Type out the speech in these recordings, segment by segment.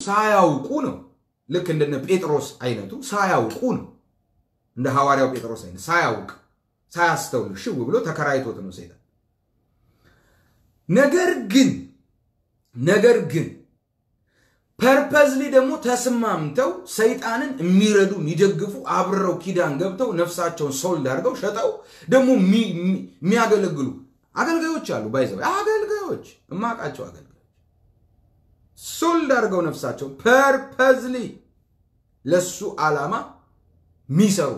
ሳያውቁ ነው። ልክ እንደነ ጴጥሮስ አይነቱ ሳያውቁ ነው። እንደ ሐዋርያው ጴጥሮስ አይነት ሳያውቅ ሳያስተውል ሽው ብሎ ተከራይቶት ነው ሰይጣን። ነገር ግን ነገር ግን ፐርፐዝሊ ደግሞ ተስማምተው ሰይጣንን የሚረዱ የሚደግፉ አብረው ኪዳን ገብተው ነፍሳቸውን ሶልድ አድርገው ሸጠው ደግሞ የሚያገለግሉ አገልጋዮች አሉ። ባይዘው አገልጋዮች እማቃቸው አገልጋዮች ሶልድ አድርገው ነፍሳቸው ፐርፐዝሊ ለሱ ዓላማ ሚሰሩ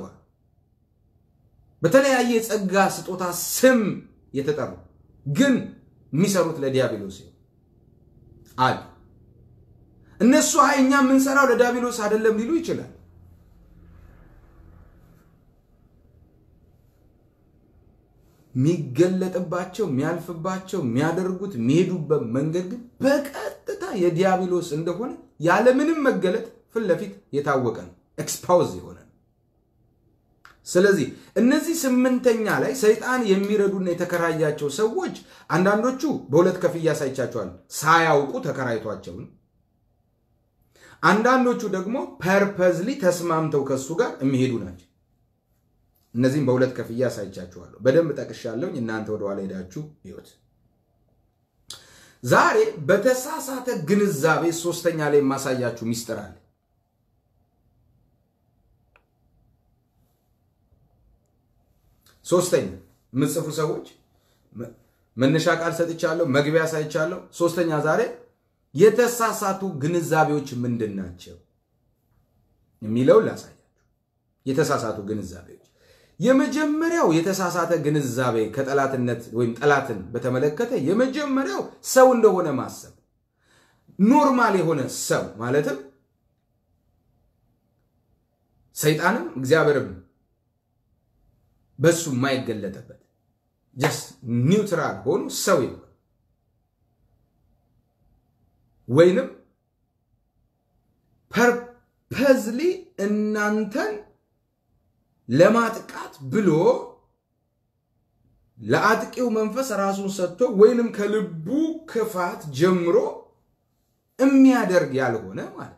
በተለያየ የጸጋ ስጦታ ስም የተጠሩ ግን የሚሰሩት ለዲያብሎስ አሉ። እነሱ አይ እኛ የምንሰራው ለዲያብሎስ አይደለም ሊሉ ይችላል። የሚገለጥባቸው የሚያልፍባቸው የሚያደርጉት የሚሄዱበት መንገድ ግን በቀጥታ የዲያብሎስ እንደሆነ ያለምንም መገለጥ ፊት ለፊት የታወቀ ነው። ኤክስፓውዝ የሆነ ነው። ስለዚህ እነዚህ ስምንተኛ ላይ ሰይጣን የሚረዱና የተከራያቸው ሰዎች አንዳንዶቹ በሁለት ከፍያ ሳይቻቸዋል ሳያውቁ ተከራይቷቸውን፣ አንዳንዶቹ ደግሞ ፐርፐዝሊ ተስማምተው ከሱ ጋር የሚሄዱ ናቸው። እነዚህም በሁለት ከፍያ አሳይቻችኋለሁ። በደንብ ጠቅሻለሁ። እናንተ ወደኋላ ሄዳችሁ ይሁት። ዛሬ በተሳሳተ ግንዛቤ ሶስተኛ ላይ የማሳያችሁ ሚስጥር አለ። ሶስተኛ የምጽፉ ሰዎች መነሻ ቃል ሰጥቻለሁ፣ መግቢያ ሳይቻለሁ። ሶስተኛ ዛሬ የተሳሳቱ ግንዛቤዎች ምንድን ናቸው የሚለውን ላሳያችሁ። የተሳሳቱ ግንዛቤዎች የመጀመሪያው የተሳሳተ ግንዛቤ ከጠላትነት ወይም ጠላትን በተመለከተ የመጀመሪያው ሰው እንደሆነ ማሰብ ኖርማል የሆነ ሰው ማለትም ሰይጣንም እግዚአብሔርም በሱ የማይገለጠበት ጀስት ኒውትራል ሆኑ ሰው ይሆን ወይንም ፐርፐዝሊ እናንተን ለማጥቃት ብሎ ለአጥቂው መንፈስ ራሱን ሰጥቶ ወይንም ከልቡ ክፋት ጀምሮ የሚያደርግ ያልሆነ ማለት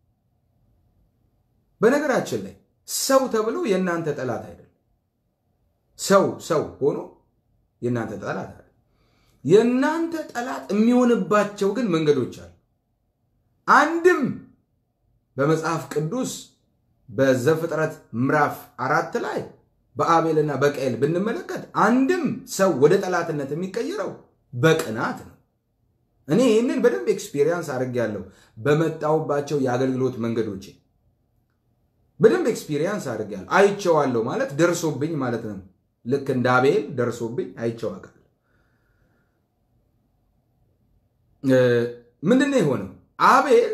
በነገራችን ላይ ሰው ተብሎ የእናንተ ጠላት አይደለም። ሰው ሰው ሆኖ የእናንተ ጠላት አይደለም። የእናንተ ጠላት የሚሆንባቸው ግን መንገዶች አሉ። አንድም በመጽሐፍ ቅዱስ በዘፍጥረት ምዕራፍ አራት ላይ በአቤልና በቃኤል ብንመለከት አንድም ሰው ወደ ጠላትነት የሚቀየረው በቅናት ነው። እኔ ይህንን በደንብ ኤክስፒሪየንስ አድርጌያለሁ። በመጣሁባቸው የአገልግሎት መንገዶች በደንብ ኤክስፒሪየንስ አድርጌያለሁ። አይቼዋለሁ ማለት ደርሶብኝ ማለት ነው። ልክ እንደ አቤል ደርሶብኝ አይቼው አውቃለሁ። ምንድን ነው የሆነው? አቤል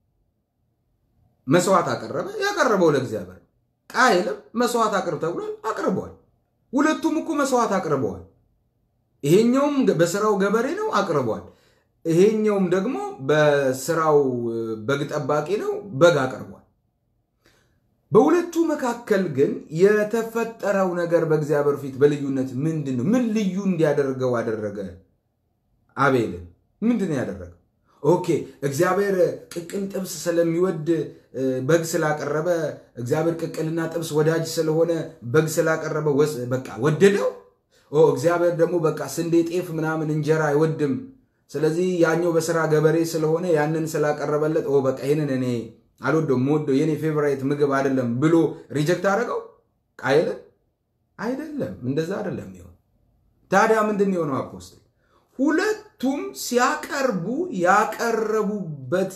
መስዋዕት አቀረበ። ያቀረበው ለእግዚአብሔር። ቃየልም መስዋዕት አቅርብ ተብሏል፣ አቅርበዋል። ሁለቱም እኮ መስዋዕት አቅርበዋል። ይሄኛውም በስራው ገበሬ ነው፣ አቅርቧል። ይሄኛውም ደግሞ በስራው በግ ጠባቂ ነው፣ በግ አቅርቧል። በሁለቱ መካከል ግን የተፈጠረው ነገር በእግዚአብሔር ፊት በልዩነት ምንድን ነው? ምን ልዩ እንዲያደርገው አደረገ? አቤልን ምንድን ነው ያደረገው? ኦኬ እግዚአብሔር ቅቅል ጥብስ ስለሚወድ በግ ስላቀረበ እግዚአብሔር ቅቅልና ጥብስ ወዳጅ ስለሆነ በግ ስላቀረበ በቃ ወደደው። እግዚአብሔር ደግሞ በቃ ስንዴ፣ ጤፍ ምናምን እንጀራ አይወድም። ስለዚህ ያኛው በስራ ገበሬ ስለሆነ ያንን ስላቀረበለት በቃ ይህንን እኔ አልወደውም፣ የምወደው የኔ ፌቨራይት ምግብ አይደለም ብሎ ሪጀክት አደረገው ቃየልን? አይደለም፣ እንደዛ አይደለም ይሆን። ታዲያ ምንድን የሆነው አፖስትል ሁለቱም ሲያቀርቡ ያቀረቡበት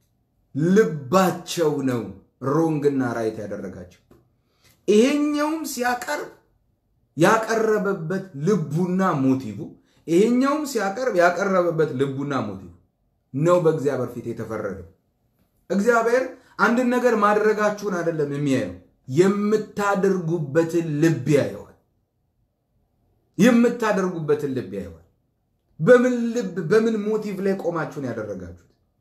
ልባቸው ነው ሮንግና ራይት ያደረጋቸው። ይሄኛውም ሲያቀርብ ያቀረበበት ልቡና ሞቲቭ፣ ይሄኛውም ሲያቀርብ ያቀረበበት ልቡና ሞቲቭ ነው በእግዚአብሔር ፊት የተፈረደው። እግዚአብሔር አንድን ነገር ማድረጋችሁን አይደለም የሚያየው፣ የምታደርጉበትን ልብ ያየዋል። የምታደርጉበትን ልብ ያየዋል። በምን ልብ በምን ሞቲቭ ላይ ቆማችሁን ያደረጋችሁት?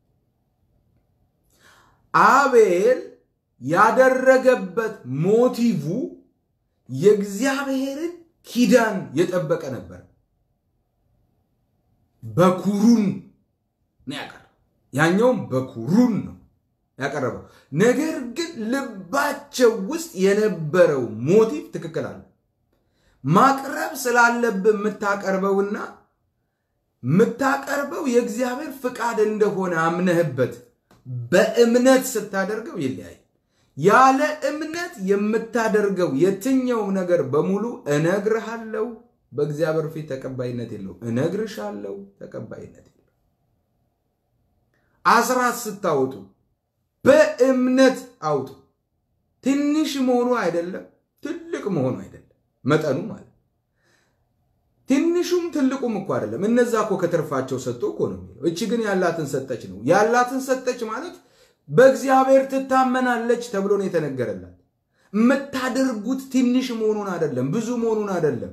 አቤል ያደረገበት ሞቲቭ የእግዚአብሔርን ኪዳን የጠበቀ ነበር። በኩሩን ነው ያቀረው። ያኛውም በኩሩን ነው ያቀረበው። ነገር ግን ልባቸው ውስጥ የነበረው ሞቲቭ ትክክል አለ። ማቅረብ ስላለብህ የምታቀርበውና የምታቀርበው የእግዚአብሔር ፍቃድ እንደሆነ አምነህበት በእምነት ስታደርገው ይለያል። ያለ እምነት የምታደርገው የትኛውም ነገር በሙሉ እነግርሃለሁ፣ በእግዚአብሔር ፊት ተቀባይነት የለውም። እነግርሻለሁ፣ ተቀባይነት የለው። አስራት ስታወጡ በእምነት አውጡ። ትንሽ መሆኑ አይደለም፣ ትልቅ መሆኑ አይደለም፣ መጠኑ ማለት ትንሹም ትልቁም እኮ አይደለም። እነዛ እኮ ከትርፋቸው ሰጡ እኮ ነው የሚለው። እቺ ግን ያላትን ሰጠች ነው። ያላትን ሰጠች ማለት በእግዚአብሔር ትታመናለች ተብሎ ነው የተነገረላት። የምታደርጉት ትንሽ መሆኑን አይደለም፣ ብዙ መሆኑን አይደለም፣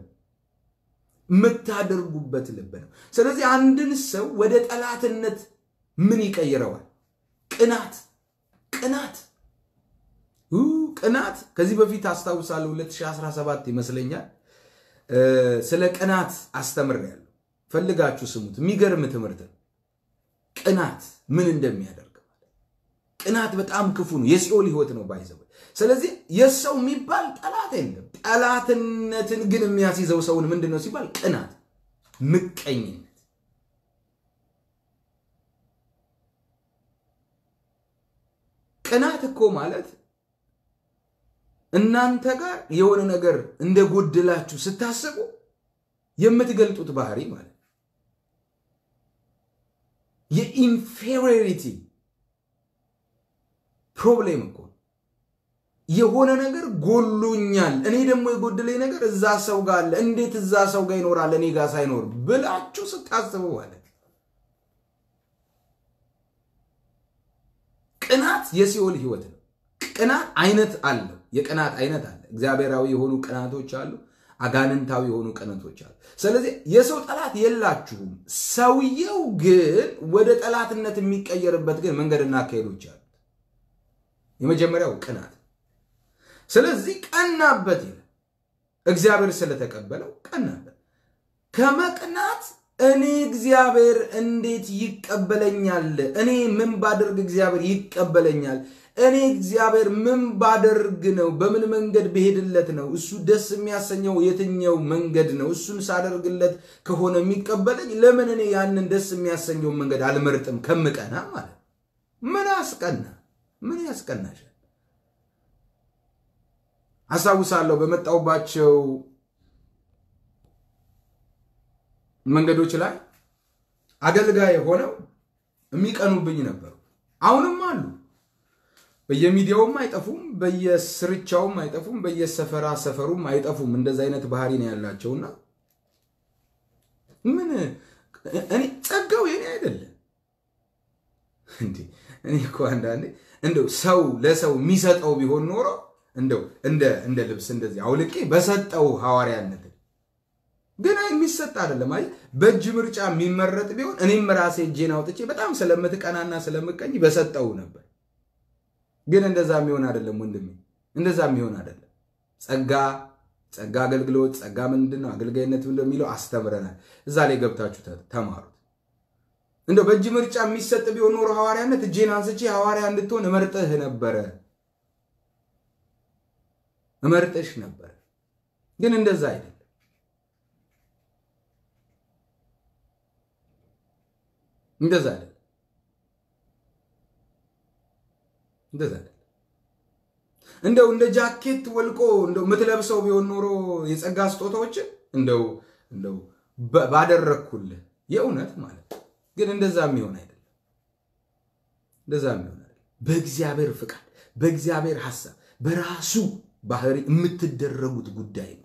የምታደርጉበት ልብ ነው። ስለዚህ አንድን ሰው ወደ ጠላትነት ምን ይቀይረዋል? ቅናት ቅናት ቅናት ከዚህ በፊት አስታውሳለሁ 2017 ይመስለኛል ስለ ቅናት አስተምሬያለሁ። ፈልጋችሁ ስሙት። የሚገርም ትምህርት ነው። ቅናት ምን እንደሚያደርግ ቅናት በጣም ክፉ ነው። የሲኦል ህይወት ነው ባይዘው። ስለዚህ የሰው የሚባል ጠላት የለም። ጠላትነትን ግን የሚያስይዘው ሰውን ምንድን ነው ሲባል ቅናት፣ ምቀኝነት ቅናት እኮ ማለት እናንተ ጋር የሆነ ነገር እንደጎደላችሁ ስታስቡ የምትገልጡት ባህሪ ማለት የኢንፌሪዮሪቲ ፕሮብሌም እኮ የሆነ ነገር ጎሎኛል፣ እኔ ደግሞ የጎደለኝ ነገር እዛ ሰው ጋር አለ፣ እንዴት እዛ ሰው ጋር ይኖራል እኔ ጋር ሳይኖር ብላችሁ ስታስቡ ማለት ቅናት የሲኦል ህይወት ነው። ቅናት አይነት አለው። የቅናት አይነት አለ። እግዚአብሔራዊ የሆኑ ቅናቶች አሉ፣ አጋንንታዊ የሆኑ ቅናቶች አሉ። ስለዚህ የሰው ጠላት የላችሁም። ሰውየው ግን ወደ ጠላትነት የሚቀየርበት ግን መንገድና አካሄዶች አሉት። የመጀመሪያው ቅናት። ስለዚህ ቀናበት ይላል። እግዚአብሔር ስለተቀበለው ቀናበት። ከመቅናት እኔ እግዚአብሔር እንዴት ይቀበለኛል? እኔ ምን ባደርግ እግዚአብሔር ይቀበለኛል? እኔ እግዚአብሔር ምን ባደርግ ነው? በምን መንገድ ብሄድለት ነው እሱ ደስ የሚያሰኘው? የትኛው መንገድ ነው? እሱን ሳደርግለት ከሆነ የሚቀበለኝ ለምን እኔ ያንን ደስ የሚያሰኘውን መንገድ አልመርጥም? ከምቀና ማለት ምን አስቀና? ምን ያስቀናሻል? አስታውሳለሁ በመጣሁባቸው መንገዶች ላይ አገልጋይ ሆነው የሚቀኑብኝ ነበሩ። አሁንም አሉ። በየሚዲያውም አይጠፉም፣ በየስርቻውም አይጠፉም፣ በየሰፈራ ሰፈሩም አይጠፉም። እንደዚ አይነት ባህሪ ነው ያላቸውና ምን እኔ ጸጋው የኔ አይደለም እንዴ? እኔ እኮ አንዳንዴ እንደው ሰው ለሰው የሚሰጠው ቢሆን ኖሮ እንደው እንደ እንደ ልብስ እንደዚህ አውልቄ በሰጠው ሐዋርያነት ግን የሚሰጥ አይደለም። አይ በእጅ ምርጫ የሚመረጥ ቢሆን እኔም ራሴ እጄን አውጥቼ በጣም ስለምትቀናና ስለምቀኝ በሰጠው ነበር። ግን እንደዛ የሚሆን አይደለም ወንድሜ፣ እንደዛ የሚሆን አይደለም። ጸጋ ጸጋ አገልግሎት ጸጋ ምንድን ነው አገልጋይነት እንደሚለው አስተምረናል። እዛ ላይ ገብታችሁ ተማሩት። እንደው በእጅ ምርጫ የሚሰጥ ቢሆን ኖሮ ሐዋርያነት እጄን አንስቼ ሐዋርያ እንድትሆን እመርጥህ ነበረ፣ እመርጥሽ ነበረ። ግን እንደዛ አይደለም። እንደዛ አይደለም። እንደዛ አይደለም። እንደው እንደ ጃኬት ወልቆ እንደው የምትለብሰው ቢሆን ኖሮ የጸጋ ስጦታዎችን እንደው እንደው ባደረግኩልህ የእውነት ማለት ግን እንደዛ የሚሆን አይደለም። እንደዛ የሚሆን አይደለም። በእግዚአብሔር ፍቃድ፣ በእግዚአብሔር ሐሳብ፣ በራሱ ባህሪ የምትደረጉት ጉዳይ ነው።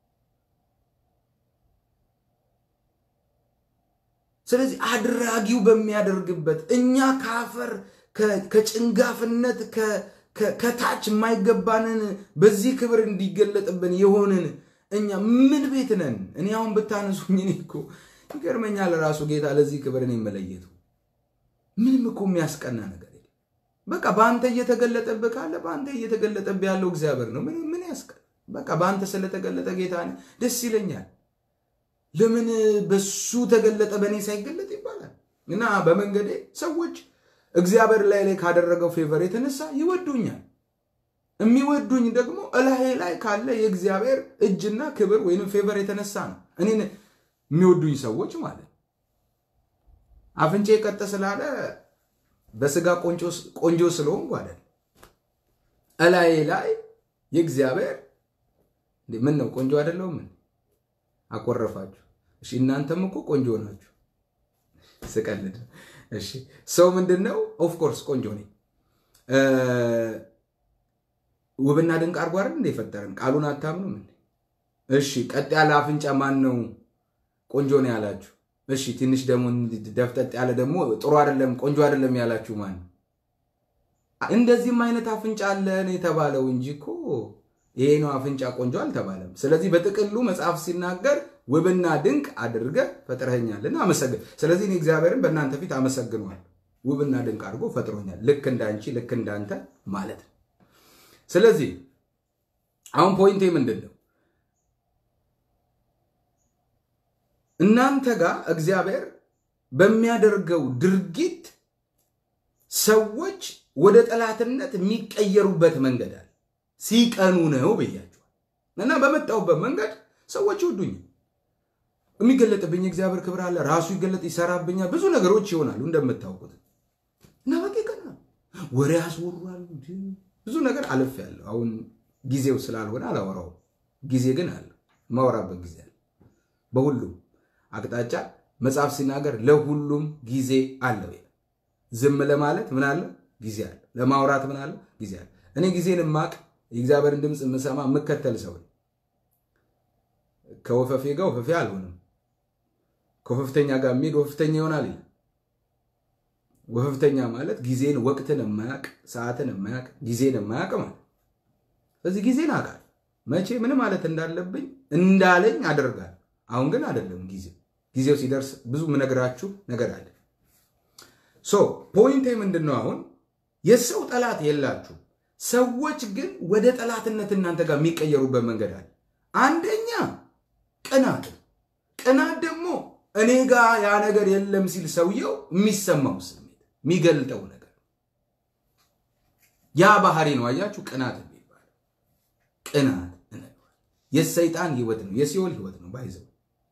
ስለዚህ አድራጊው በሚያደርግበት እኛ ከአፈር ከጭንጋፍነት ከታች የማይገባንን በዚህ ክብር እንዲገለጥብን የሆንን እኛ ምን ቤት ነን? እኔ አሁን ብታነሱኝ እኔ እኮ ይገርመኛል ራሱ ጌታ ለዚህ ክብር እኔ መለየቱ ምንም እኮ የሚያስቀና ነገር የለም። በቃ በአንተ እየተገለጠብህ ካለ በአንተ እየተገለጠብህ ያለው እግዚአብሔር ነው። ምን ምን ያስቀ በቃ በአንተ ስለተገለጠ ጌታ ደስ ይለኛል። ለምን በሱ ተገለጠ በእኔ ሳይገለጥ ይባላል? እና በመንገዴ ሰዎች እግዚአብሔር ላይ ላይ ካደረገው ፌቨር የተነሳ ይወዱኛል። የሚወዱኝ ደግሞ እላዬ ላይ ካለ የእግዚአብሔር እጅና ክብር ወይም ፌቨር የተነሳ ነው። እኔን የሚወዱኝ ሰዎች ማለት አፍንጬ ቀጥ ስላለ በስጋ ቆንጆ ስለሆንኩ አይደል። እላዬ ላይ የእግዚአብሔር ምን ነው ቆንጆ አይደለሁም? ምን አኮረፋችሁ? እሺ እናንተም እኮ ቆንጆ ናችሁ። ስቀልድ እሺ ሰው ምንድን ነው? ኦፍኮርስ ቆንጆ ነኝ። ውብና ድንቅ አድርጎ አይደል እንደ የፈጠረን ቃሉን አታምኑም እንዴ? እሺ ቀጥ ያለ አፍንጫ ማን ነው ቆንጆ ነው ያላችሁ? እሺ ትንሽ ደግሞ ደፍጠጥ ያለ ደግሞ ጥሩ አይደለም ቆንጆ አይደለም ያላችሁ ማን ነው? እንደዚህም አይነት አፍንጫ አለን የተባለው እንጂ እኮ ይሄ ነው አፍንጫ ቆንጆ አልተባለም። ስለዚህ በጥቅሉ መጽሐፍ ሲናገር ውብና ድንቅ አድርገህ ፈጥረኸኛልና አመሰግን። ስለዚህ እኔ እግዚአብሔርን በእናንተ ፊት አመሰግነዋል። ውብና ድንቅ አድርጎ ፈጥሮኛል። ልክ እንዳንቺ ልክ እንዳንተ ማለት ነው። ስለዚህ አሁን ፖይንቴ ምንድን ነው? እናንተ ጋር እግዚአብሔር በሚያደርገው ድርጊት ሰዎች ወደ ጠላትነት የሚቀየሩበት መንገድ አለ። ሲቀኑ ነው ብያቸዋል። እና በመጣሁበት መንገድ ሰዎች ይወዱኝ የሚገለጥብኝ እግዚአብሔር ክብር አለ። ራሱ ይገለጥ ይሰራብኛል። ብዙ ነገሮች ይሆናሉ እንደምታውቁት እና በቃ ይቀናል። ወሬ ያስወራሉ። ብዙ ነገር አለፍ ያለው አሁን ጊዜው ስላልሆነ አላወራውም። ጊዜ ግን አለ፣ ማወራበት ጊዜ አለ። በሁሉም አቅጣጫ መጽሐፍ ሲናገር ለሁሉም ጊዜ አለው። ዝም ለማለት ምን አለ? ጊዜ አለ። ለማውራት ምን አለ? ጊዜ አለ። እኔ ጊዜን ማቅ የእግዚአብሔርን ድምፅ የምሰማ የምከተል ሰው ከወፈፌ ጋር ወፈፌ አልሆንም። ከወፈፍተኛ ጋር የሚሄድ ወፈፍተኛ ይሆናል ይላል። ወፈፍተኛ ማለት ጊዜን ወቅትን የማያቅ ሰዓትን የማያቅ ጊዜን የማያቅ ማለት። ስለዚህ ጊዜን አውቃል። መቼ ምን ማለት እንዳለብኝ እንዳለኝ አደርጋል። አሁን ግን አይደለም ጊዜው። ጊዜው ሲደርስ ብዙ ምነግራችሁ ነገር አለ። ሶ ፖይንቴ ምንድን ነው? አሁን የሰው ጠላት የላችሁ። ሰዎች ግን ወደ ጠላትነት እናንተ ጋር የሚቀየሩበት መንገድ አለ። አንደኛ ቅናት። ቅናት ደግሞ እኔ ጋር ያ ነገር የለም ሲል ሰውየው የሚሰማው ስሜት የሚገልጠው ነገር ያ ባህሪ ነው። አያችሁ፣ ቅናት የሚባል ቅናት የሰይጣን ህይወት ነው፣ የሲኦል ህይወት ነው ባይዘው።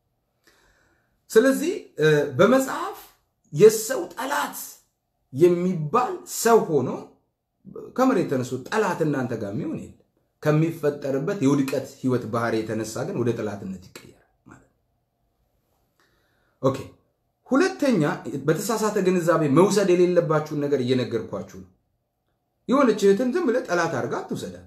ስለዚህ በመጽሐፍ የሰው ጠላት የሚባል ሰው ሆኖ ከመሬት ተነስቶ ጠላት እናንተ ጋር የሚሆን የለም። ከሚፈጠርበት የውድቀት ህይወት ባህሪ የተነሳ ግን ወደ ጠላትነት ይቀየራል ማለት ነው። ኦኬ። ሁለተኛ በተሳሳተ ግንዛቤ መውሰድ የሌለባችሁን ነገር እየነገርኳችሁ ነው። የሆነች እህትን ዝም ብለህ ጠላት አድርጋ አትውሰዳት።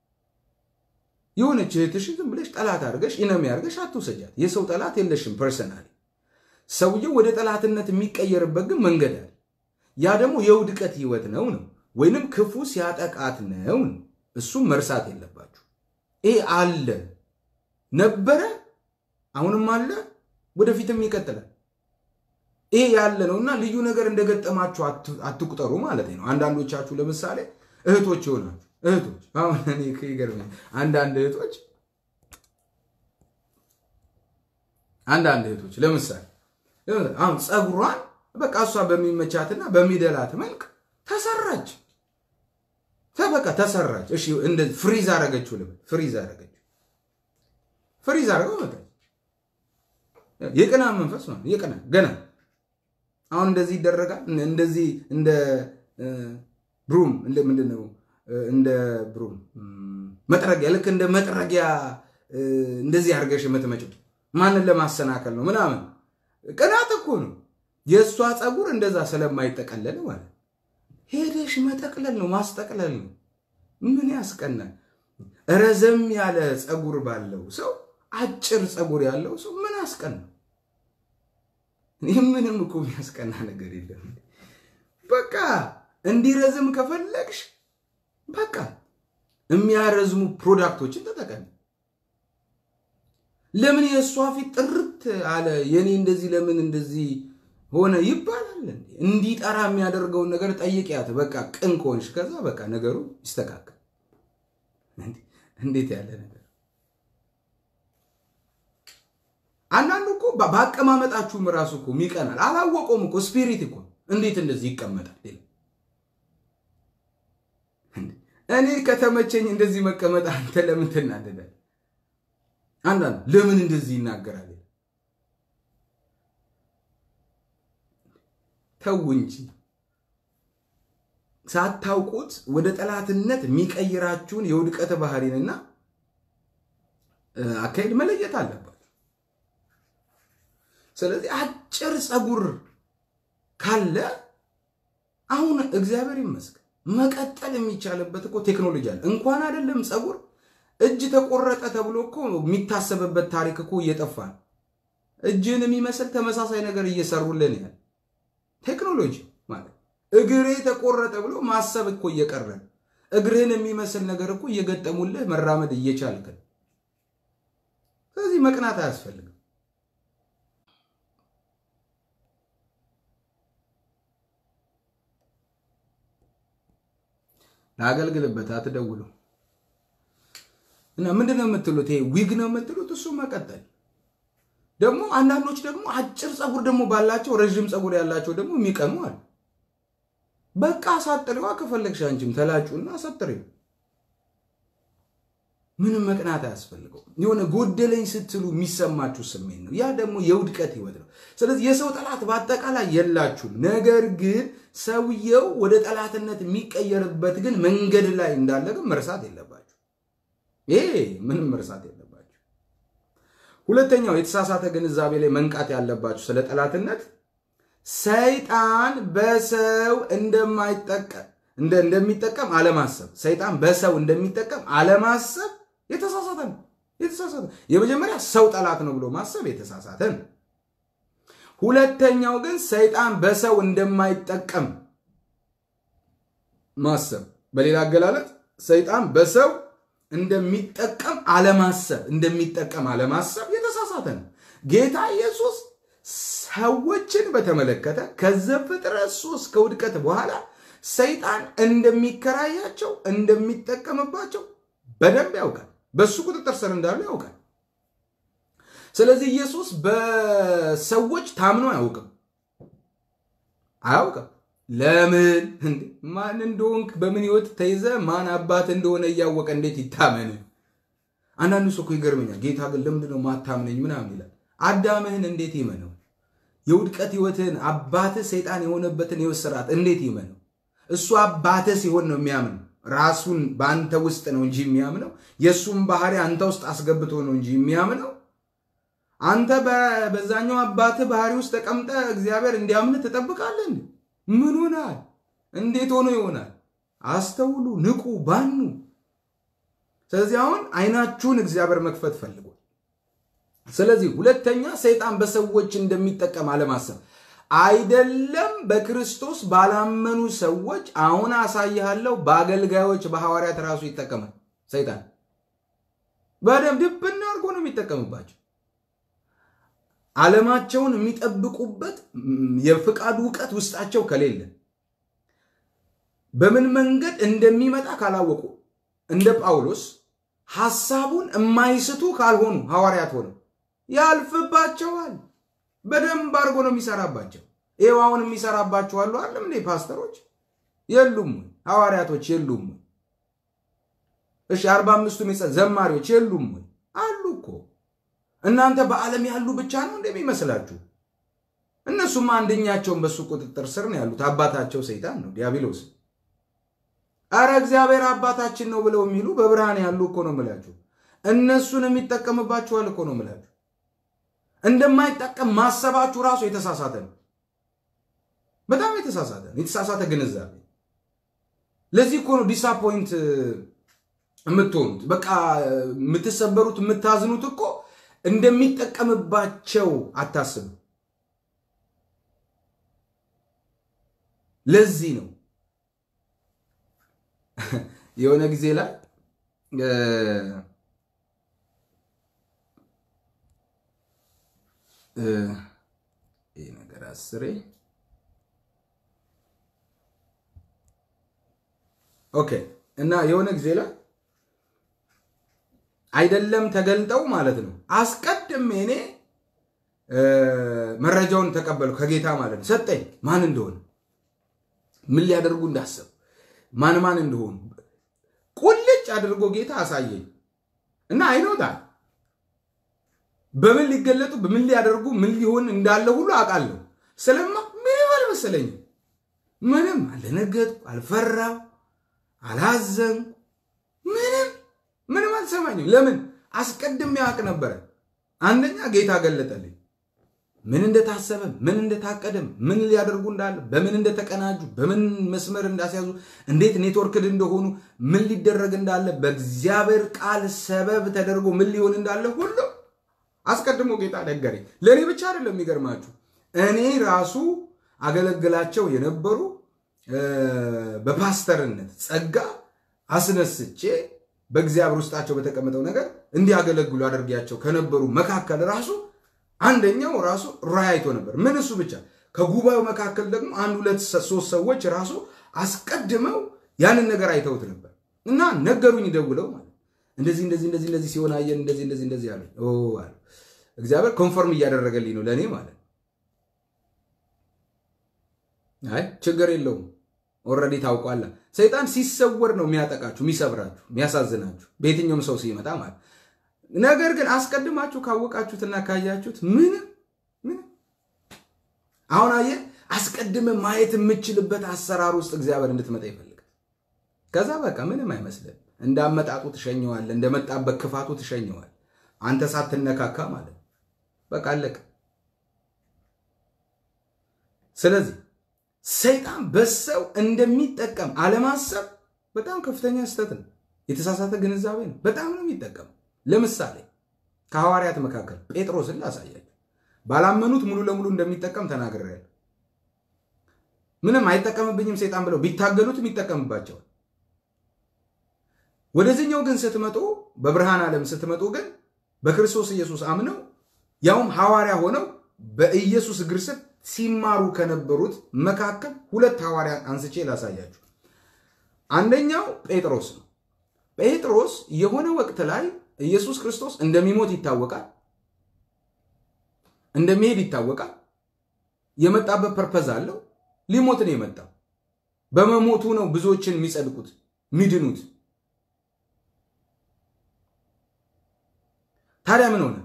የሆነች እህትሽን ዝም ብለሽ ጠላት አድርገሽ ኢነሚ አድርገሽ አትውሰጃት። የሰው ጠላት የለሽም ፐርሰናሊ። ሰውየው ወደ ጠላትነት የሚቀየርበት ግን መንገድ አለ። ያ ደግሞ የውድቀት ህይወት ነው ነው ወይንም ክፉ ሲያጠቃት ነው ነው። እሱም መርሳት የለባችሁ። ይሄ አለ ነበረ፣ አሁንም አለ፣ ወደፊትም ይቀጥላል። ይሄ ያለ ነው እና ልዩ ነገር እንደገጠማችሁ አትቁጠሩ ማለት ነው። አንዳንዶቻችሁ ለምሳሌ እህቶች ይሆናችሁ እህቶች አሁን እኔ ይገርመኛል። አንዳንድ እህቶች አንዳንድ እህቶች ለምሳሌ አሁን ፀጉሯን በቃ እሷ በሚመቻትና በሚደላት መልክ ተሰራች። በቃ ተሰራች። እሺ እንደ ፍሪዝ አረገችው ልበል፣ ፍሪዝ አረገችው፣ ፍሪዝ አረገው መጣች። የቅና መንፈስ ነው። የቅና ገና አሁን እንደዚህ ይደረጋል። እንደዚህ እንደ ብሩም እንደ ምንድን ነው እንደ ብሩም መጥረጊያ ልክ እንደ መጥረጊያ እንደዚህ አድርገሽ የምትመጪው ማንን ለማሰናከል ነው ምናምን። ቅናት እኮ ነው። የእሷ ፀጉር እንደዛ ስለማይጠቀለል ማለት ሄደሽ መጠቅለል ነው ማስጠቅለል ነው። ምን ያስቀናል? ረዘም ያለ ፀጉር ባለው ሰው አጭር ፀጉር ያለው ሰው ምን አስቀና? ይህ ምንም እኮ የሚያስቀና ነገር የለም። በቃ እንዲረዝም ከፈለግሽ በቃ የሚያረዝሙ ፕሮዳክቶችን ተጠቀሚ። ለምን የእሷ ፊት ጥርት አለ የኔ እንደዚህ ለምን እንደዚህ ሆነ ይባላል። እንዲጠራ የሚያደርገውን ነገር ጠይቂያት። በቃ ቅን ከሆንሽ ከዛ በቃ ነገሩ ይስተካከል። እንዴት ያለ ነገር! አንዳንዱ እኮ በአቀማመጣችሁም ራሱ እኮ ይቀናል። አላወቀውም እኮ ስፒሪት እኮ እንዴት እንደዚህ ይቀመጣል? እኔ ከተመቸኝ እንደዚህ መቀመጥ አንተ ለምን ትናደዳለህ? አንዳንድ ለምን እንደዚህ ይናገራል? ተው እንጂ ሳታውቁት ወደ ጠላትነት የሚቀይራችሁን የውድቀት ባህሪንና አካሄድ መለየት አለባችሁ። ስለዚህ አጭር ፀጉር ካለ አሁን እግዚአብሔር ይመስገን መቀጠል የሚቻልበት እኮ ቴክኖሎጂ አለ። እንኳን አይደለም ፀጉር እጅ ተቆረጠ ተብሎ እኮ የሚታሰብበት ታሪክ እኮ እየጠፋ ነው። እጅን የሚመስል ተመሳሳይ ነገር እየሰሩልን ያለ ቴክኖሎጂ ማለት እግሬ ተቆረጠ ብሎ ማሰብ እኮ እየቀረ እግርህን የሚመስል ነገር እኮ እየገጠሙልህ መራመድ እየቻልክ ነው። ስለዚህ መቅናት አያስፈልግም። ላገልግልበት አትደውሉ እና ምንድን ነው የምትሉት? ይሄ ዊግ ነው የምትሉት? እሱ መቀጠል ደግሞ አንዳንዶች ደግሞ አጭር ፀጉር ደግሞ ባላቸው ረዥም ፀጉር ያላቸው ደግሞ የሚቀሙ አሉ። በቃ አሳጥሪዋ ከፈለግሽ አንቺም ተላጩና አሳጥሪው። ምንም መቅናት አያስፈልገው። የሆነ ጎደለኝ ስትሉ የሚሰማችሁ ስሜት ነው። ያ ደግሞ የውድቀት ህይወት ነው። ስለዚህ የሰው ጠላት በአጠቃላይ የላችሁም። ነገር ግን ሰውየው ወደ ጠላትነት የሚቀየርበት ግን መንገድ ላይ እንዳለ ግን መርሳት የለባችሁ። ይሄ ምንም መርሳት የለባችሁ። ሁለተኛው የተሳሳተ ግንዛቤ ላይ መንቃት ያለባችሁ ስለ ጠላትነት ሰይጣን በሰው እንደማይጠቀም እንደሚጠቀም አለማሰብ። ሰይጣን በሰው እንደሚጠቀም አለማሰብ የተሳሳተ ነው። የተሳሳተ የመጀመሪያ ሰው ጠላት ነው ብሎ ማሰብ የተሳሳተ ነው። ሁለተኛው ግን ሰይጣን በሰው እንደማይጠቀም ማሰብ፣ በሌላ አገላለጥ ሰይጣን በሰው እንደሚጠቀም አለማሰብ እንደሚጠቀም አለማሰብ የተሳሳተ ነው። ጌታ ኢየሱስ ሰዎችን በተመለከተ ከዘፍጥረት ሶስት ከውድቀት በኋላ ሰይጣን እንደሚከራያቸው እንደሚጠቀምባቸው በደንብ ያውቃል። በሱ ቁጥጥር ስር እንዳሉ ያውቃል። ስለዚህ ኢየሱስ በሰዎች ታምኖ አያውቅም አያውቅም። ለምን እንዴ? ማን እንደሆንክ በምን ህይወት ተይዘ ማን አባት እንደሆነ እያወቀ እንዴት ይታመን? አንዳንዱ ሰው እኮ ይገርመኛል። ጌታ ግን ለምንድን ነው ማታምነኝ ምናምን ይላል። አዳምህን እንዴት ይመነው? የውድቀት ህይወትህን አባትህ ሰይጣን የሆነበትን ህይወት ስርዓት እንዴት ይመነው? እሱ አባትህ ሲሆን ነው የሚያምነው። ራሱን በአንተ ውስጥ ነው እንጂ የሚያምነው የእሱን ባህሪ አንተ ውስጥ አስገብቶ ነው እንጂ የሚያምነው አንተ በዛኛው አባትህ ባህሪ ውስጥ ተቀምጠ እግዚአብሔር እንዲያምንህ ትጠብቃለህ? ምን ሆናል? እንዴት ሆኖ ይሆናል? አስተውሉ፣ ንቁ፣ ባኑ። ስለዚህ አሁን አይናችሁን እግዚአብሔር መክፈት ፈልጓል። ስለዚህ ሁለተኛ ሰይጣን በሰዎች እንደሚጠቀም አለማሰብ አይደለም። በክርስቶስ ባላመኑ ሰዎች አሁን አሳይሃለሁ፣ በአገልጋዮች በሐዋርያት ራሱ ይጠቀማል ሰይጣን። በደንብ ድብና አድርጎ ነው የሚጠቀምባቸው። ዓለማቸውን የሚጠብቁበት የፍቃዱ እውቀት ውስጣቸው ከሌለ በምን መንገድ እንደሚመጣ ካላወቁ እንደ ጳውሎስ ሐሳቡን የማይስቱ ካልሆኑ ሐዋርያት ሆነው ያልፍባቸዋል። በደንብ አድርጎ ነው የሚሰራባቸው። ይኸው አሁን የሚሰራባቸው አሉ አለም እንዴ? ፓስተሮች የሉም? ሐዋርያቶች የሉም? እሺ አርባ አምስቱ ዘማሪዎች የሉም? አሉ እኮ እናንተ በዓለም ያሉ ብቻ ነው እንደሚመስላችሁ። እነሱም አንደኛቸውን በሱ ቁጥጥር ስር ነው ያሉት። አባታቸው ሰይጣን ነው ዲያብሎስ። አረ እግዚአብሔር አባታችን ነው ብለው የሚሉ በብርሃን ያሉ እኮ ነው ምላችሁ። እነሱን የሚጠቀምባችኋል እኮ ነው ምላችሁ። እንደማይጠቀም ማሰባችሁ ራሱ የተሳሳተ ነው። በጣም የተሳሳተ ነው። የተሳሳተ ግንዛቤ። ለዚህ እኮ ነው ዲሳፖይንት የምትሆኑት። በቃ የምትሰበሩት የምታዝኑት እኮ እንደሚጠቀምባቸው አታስቡ። ለዚህ ነው የሆነ ጊዜ ላይ ይህ ነገር አስሬ ኦኬ እና የሆነ ጊዜ ላይ አይደለም ተገልጠው ማለት ነው። አስቀድሜ እኔ መረጃውን ተቀበሉ ከጌታ ማለት ነው። ሰጠኝ ማን እንደሆነ ምን ሊያደርጉ እንዳሰቡ ማን ማን እንደሆኑ አድርጎ ጌታ አሳየኝ እና አይኖታል በምን ሊገለጡ በምን ሊያደርጉ ምን ሊሆን እንዳለ ሁሉ አውቃለሁ። ስለማ ምንም አልመሰለኝም። ምንም አልደነገጥኩ፣ አልፈራው፣ አላዘንኩ፣ ምንም ምንም አልሰማኝም። ለምን አስቀድሜ አውቅ ነበረ። አንደኛ ጌታ ገለጠልኝ ምን እንደታሰበ ምን እንደታቀደም ምን ሊያደርጉ እንዳለ በምን እንደተቀናጁ በምን መስመር እንዳስያዙ እንዴት ኔትወርክድ እንደሆኑ ምን ሊደረግ እንዳለ በእግዚአብሔር ቃል ሰበብ ተደርጎ ምን ሊሆን እንዳለ ሁሉ አስቀድሞ ጌታ ነገረኝ። ለእኔ ብቻ አይደለም የሚገርማችሁ እኔ ራሱ አገለግላቸው የነበሩ በፓስተርነት ጸጋ አስነስቼ በእግዚአብሔር ውስጣቸው በተቀመጠው ነገር እንዲያገለግሉ አድርጊያቸው ከነበሩ መካከል ራሱ አንደኛው ራሱ ራእይ አይቶ ነበር። ምን እሱ ብቻ ከጉባኤው መካከል ደግሞ አንድ ሁለት ሶስት ሰዎች ራሱ አስቀድመው ያንን ነገር አይተውት ነበር እና ነገሩኝ ደውለው ማለት እንደዚህ እንደዚህ እንደዚህ እንደዚህ ሲሆን አየን እንደዚህ እንደዚህ እንደዚህ አለ አለ እግዚአብሔር ኮንፈርም እያደረገልኝ ነው ለእኔ ማለት አይ ችግር የለውም ኦልሬዲ ታውቋላ ሰይጣን ሲሰወር ነው የሚያጠቃችሁ የሚሰብራችሁ የሚያሳዝናችሁ በየትኛውም ሰው ሲመጣ ማለት ነገር ግን አስቀድማችሁ ካወቃችሁትና ካያችሁት ምንም ምንም አሁን አየ አስቀድመ ማየት የምችልበት አሰራር ውስጥ እግዚአብሔር እንድትመጣ ይፈልጋል። ከዛ በቃ ምንም አይመስልም። እንዳመጣጡ ትሸኘዋል፣ እንደመጣበት ክፋቱ ትሸኘዋል። አንተ ሳትነካካ ማለት ነው። በቃ አለቀ። ስለዚህ ሰይጣን በሰው እንደሚጠቀም አለማሰብ በጣም ከፍተኛ ስህተት ነው። የተሳሳተ ግንዛቤ ነው። በጣም ነው የሚጠቀም ለምሳሌ ከሐዋርያት መካከል ጴጥሮስን ላሳያችሁ። ባላመኑት ሙሉ ለሙሉ እንደሚጠቀም ተናግሬያለሁ። ምንም አይጠቀምብኝም ሰይጣን ብለው ቢታገሉትም ይጠቀምባቸዋል። ወደዚህኛው ግን ስትመጡ፣ በብርሃን ዓለም ስትመጡ ግን በክርስቶስ ኢየሱስ አምነው ያውም ሐዋርያ ሆነው በኢየሱስ እግር ስር ሲማሩ ከነበሩት መካከል ሁለት ሐዋርያት አንስቼ ላሳያችሁ። አንደኛው ጴጥሮስ ነው። ጴጥሮስ የሆነ ወቅት ላይ ኢየሱስ ክርስቶስ እንደሚሞት ይታወቃል፣ እንደሚሄድ ይታወቃል። የመጣበት ፐርፐዝ አለው። ሊሞት ነው የመጣው። በመሞቱ ነው ብዙዎችን የሚጸድቁት የሚድኑት። ታዲያ ምን ሆነ?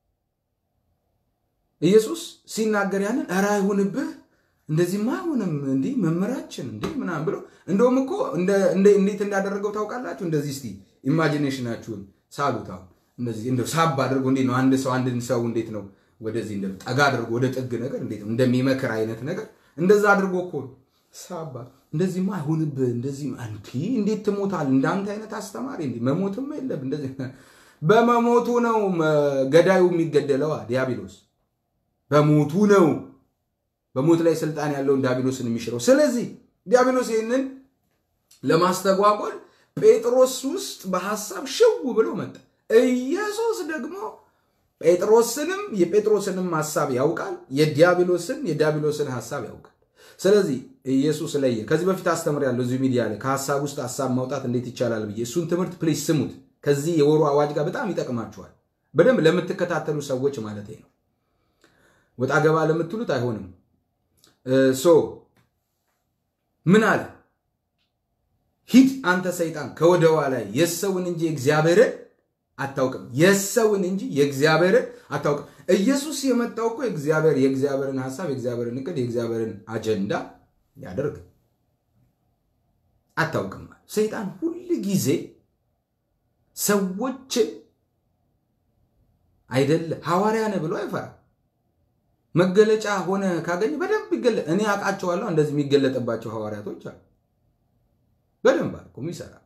ኢየሱስ ሲናገር ያንን ኧረ አይሁንብህ፣ እንደዚህማ አይሆንም፣ እንዲህ መምህራችን እንዲህ ምናምን ብሎ እንደውም እኮ እንዴት እንዳደረገው ታውቃላችሁ? እንደዚህ እስቲ ኢማጂኔሽናችሁን ሳሉት። አሁን እንደዚህ እንደው ሳብ አድርጎ እንዴት ነው አንድ ሰው አንድን ሰው እንዴት ነው ወደዚህ እንደ ጠጋ አድርጎ ወደ ጥግ ነገር እንዴት ነው እንደሚመክር አይነት ነገር እንደዛ አድርጎ እኮ ሳባ እንደዚህማ አይሁንብህ፣ እንደዚህ እንዲህ እንዴት ትሞታል? እንዳንተ አይነት አስተማሪ እንዲህ መሞትም የለም እንደዚህ በመሞቱ ነው ገዳዩ የሚገደለው ዲያብሎስ በሞቱ ነው በሞት ላይ ስልጣን ያለውን ዲያብሎስን የሚሽረው። ስለዚህ ዲያብሎስ ይህንን ለማስተጓጎል ጴጥሮስ ውስጥ በሐሳብ ሽው ብሎ መጣ። ኢየሱስ ደግሞ ጴጥሮስንም የጴጥሮስንም ሐሳብ ያውቃል፣ የዲያብሎስን የዲያብሎስን ሐሳብ ያውቃል። ስለዚህ ኢየሱስ ለየ። ከዚህ በፊት አስተምሬያለሁ እዚሁ ሚዲያ ላይ ከሐሳብ ውስጥ ሐሳብ ማውጣት እንዴት ይቻላል ብዬ እሱን ትምህርት ፕሊዝ ስሙት። ከዚህ የወሩ አዋጅ ጋር በጣም ይጠቅማችኋል። በደንብ ለምትከታተሉ ሰዎች ማለት ነው። ወጣ ገባ ለምትሉት አይሆንም። ሶ ምን አለ? ሂድ አንተ ሰይጣን ከወደ ኋላ የሰውን እንጂ የእግዚአብሔርን አታውቅም። የሰውን እንጂ የእግዚአብሔርን አታውቅም። ኢየሱስ የመጣው እኮ የእግዚአብሔር የእግዚአብሔርን ሐሳብ የእግዚአብሔርን እቅድ የእግዚአብሔርን አጀንዳ ያደርግ አታውቅም። ሰይጣን ሁል ጊዜ ሰዎችን አይደለ ሐዋርያ ነህ ብሎ አይፈራም። መገለጫ ሆነ ካገኘ በደንብ ይገለ እኔ አውቃቸዋለሁ። እንደዚህ የሚገለጥባቸው ሐዋርያቶች አሉ። በደንብ አልኩ የሚሰራ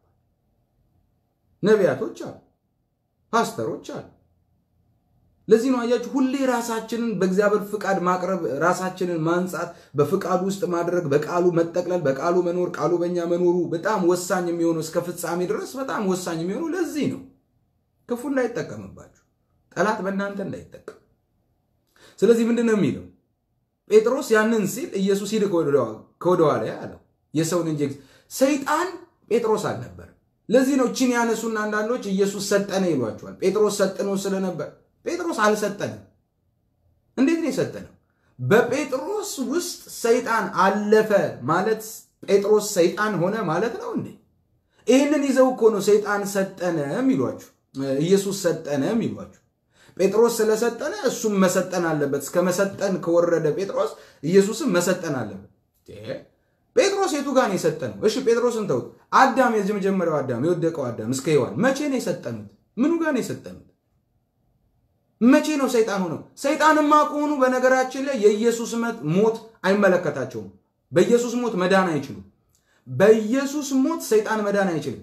ነቢያቶች አሉ፣ ፓስተሮች አሉ። ለዚህ ነው አያችሁ፣ ሁሌ ራሳችንን በእግዚአብሔር ፍቃድ ማቅረብ፣ ራሳችንን ማንጻት፣ በፍቃዱ ውስጥ ማድረግ፣ በቃሉ መጠቅለል፣ በቃሉ መኖር፣ ቃሉ በእኛ መኖሩ በጣም ወሳኝ የሚሆነው እስከ ፍጻሜ ድረስ በጣም ወሳኝ የሚሆነው ለዚህ ነው። ክፉ እንዳይጠቀምባችሁ፣ ጠላት በእናንተ እንዳይጠቀም ስለዚህ ምንድን ነው የሚለው ጴጥሮስ ያንን ሲል ኢየሱስ ሂድ ከወደኋላ አለው የሰውን እንጂ ሰይጣን ጴጥሮስ አልነበር ለዚህ ነው ቺን ያነሱና አንዳንዶች ኢየሱስ ሰጠነ ይሏቸዋል ጴጥሮስ ሰጥኖ ስለነበር ጴጥሮስ አልሰጠንም እንዴት ነው የሰጠነው በጴጥሮስ ውስጥ ሰይጣን አለፈ ማለት ጴጥሮስ ሰይጣን ሆነ ማለት ነው እንዴ ይህንን ይዘው እኮ ነው ሰይጣን ሰጠነ የሚሏችሁ፣ ኢየሱስ ሰጠነ የሚሏችሁ። ጴጥሮስ ስለሰጠነ እሱም መሰጠን አለበት። እስከ መሰጠን ከወረደ ጴጥሮስ ኢየሱስም መሰጠን አለበት። ጴጥሮስ የቱ ጋር ነው የሰጠነው? እሺ ጴጥሮስን ተውት። አዳም የመጀመሪያው አዳም የወደቀው አዳም እስከ ሔዋን መቼ ነው የሰጠኑት? ምኑ ጋር ነው የሰጠኑት? መቼ ነው ሰይጣን ሆነው? ሰይጣንማ ከሆኑ በነገራችን ላይ የኢየሱስ ሞት አይመለከታቸውም። በኢየሱስ ሞት መዳን አይችሉም። በኢየሱስ ሞት ሰይጣን መዳን አይችልም።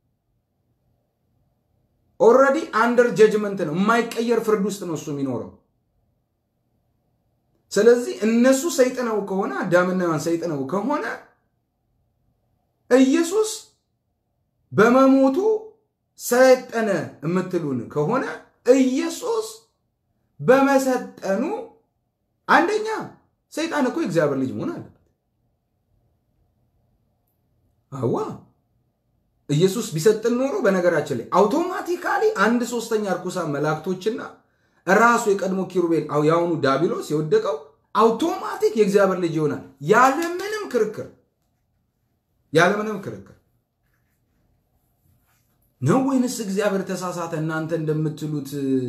ኦልሬዲ አንደር ጀጅመንት ነው። የማይቀየር ፍርድ ውስጥ ነው እሱ የሚኖረው። ስለዚህ እነሱ ሰይጥነው ከሆነ አዳምና ሔዋን ሰይጥነው ከሆነ ኢየሱስ በመሞቱ ሰጠነ የምትሉን ከሆነ ኢየሱስ በመሰጠኑ አንደኛ ሰይጣን እኮ የእግዚአብሔር ልጅ መሆን አለበት። አዋ ኢየሱስ ቢሰጥን ኖሮ በነገራችን ላይ አውቶማቲካሊ አንድ ሶስተኛ እርኩሳን መላእክቶችና ራሱ የቀድሞ ኪሩቤል የአሁኑ ዳቢሎስ የወደቀው አውቶማቲክ የእግዚአብሔር ልጅ ይሆናል ያለምንም ክርክር ያለምንም ክርክር ነው ወይንስ እግዚአብሔር ተሳሳተ? እናንተ እንደምትሉት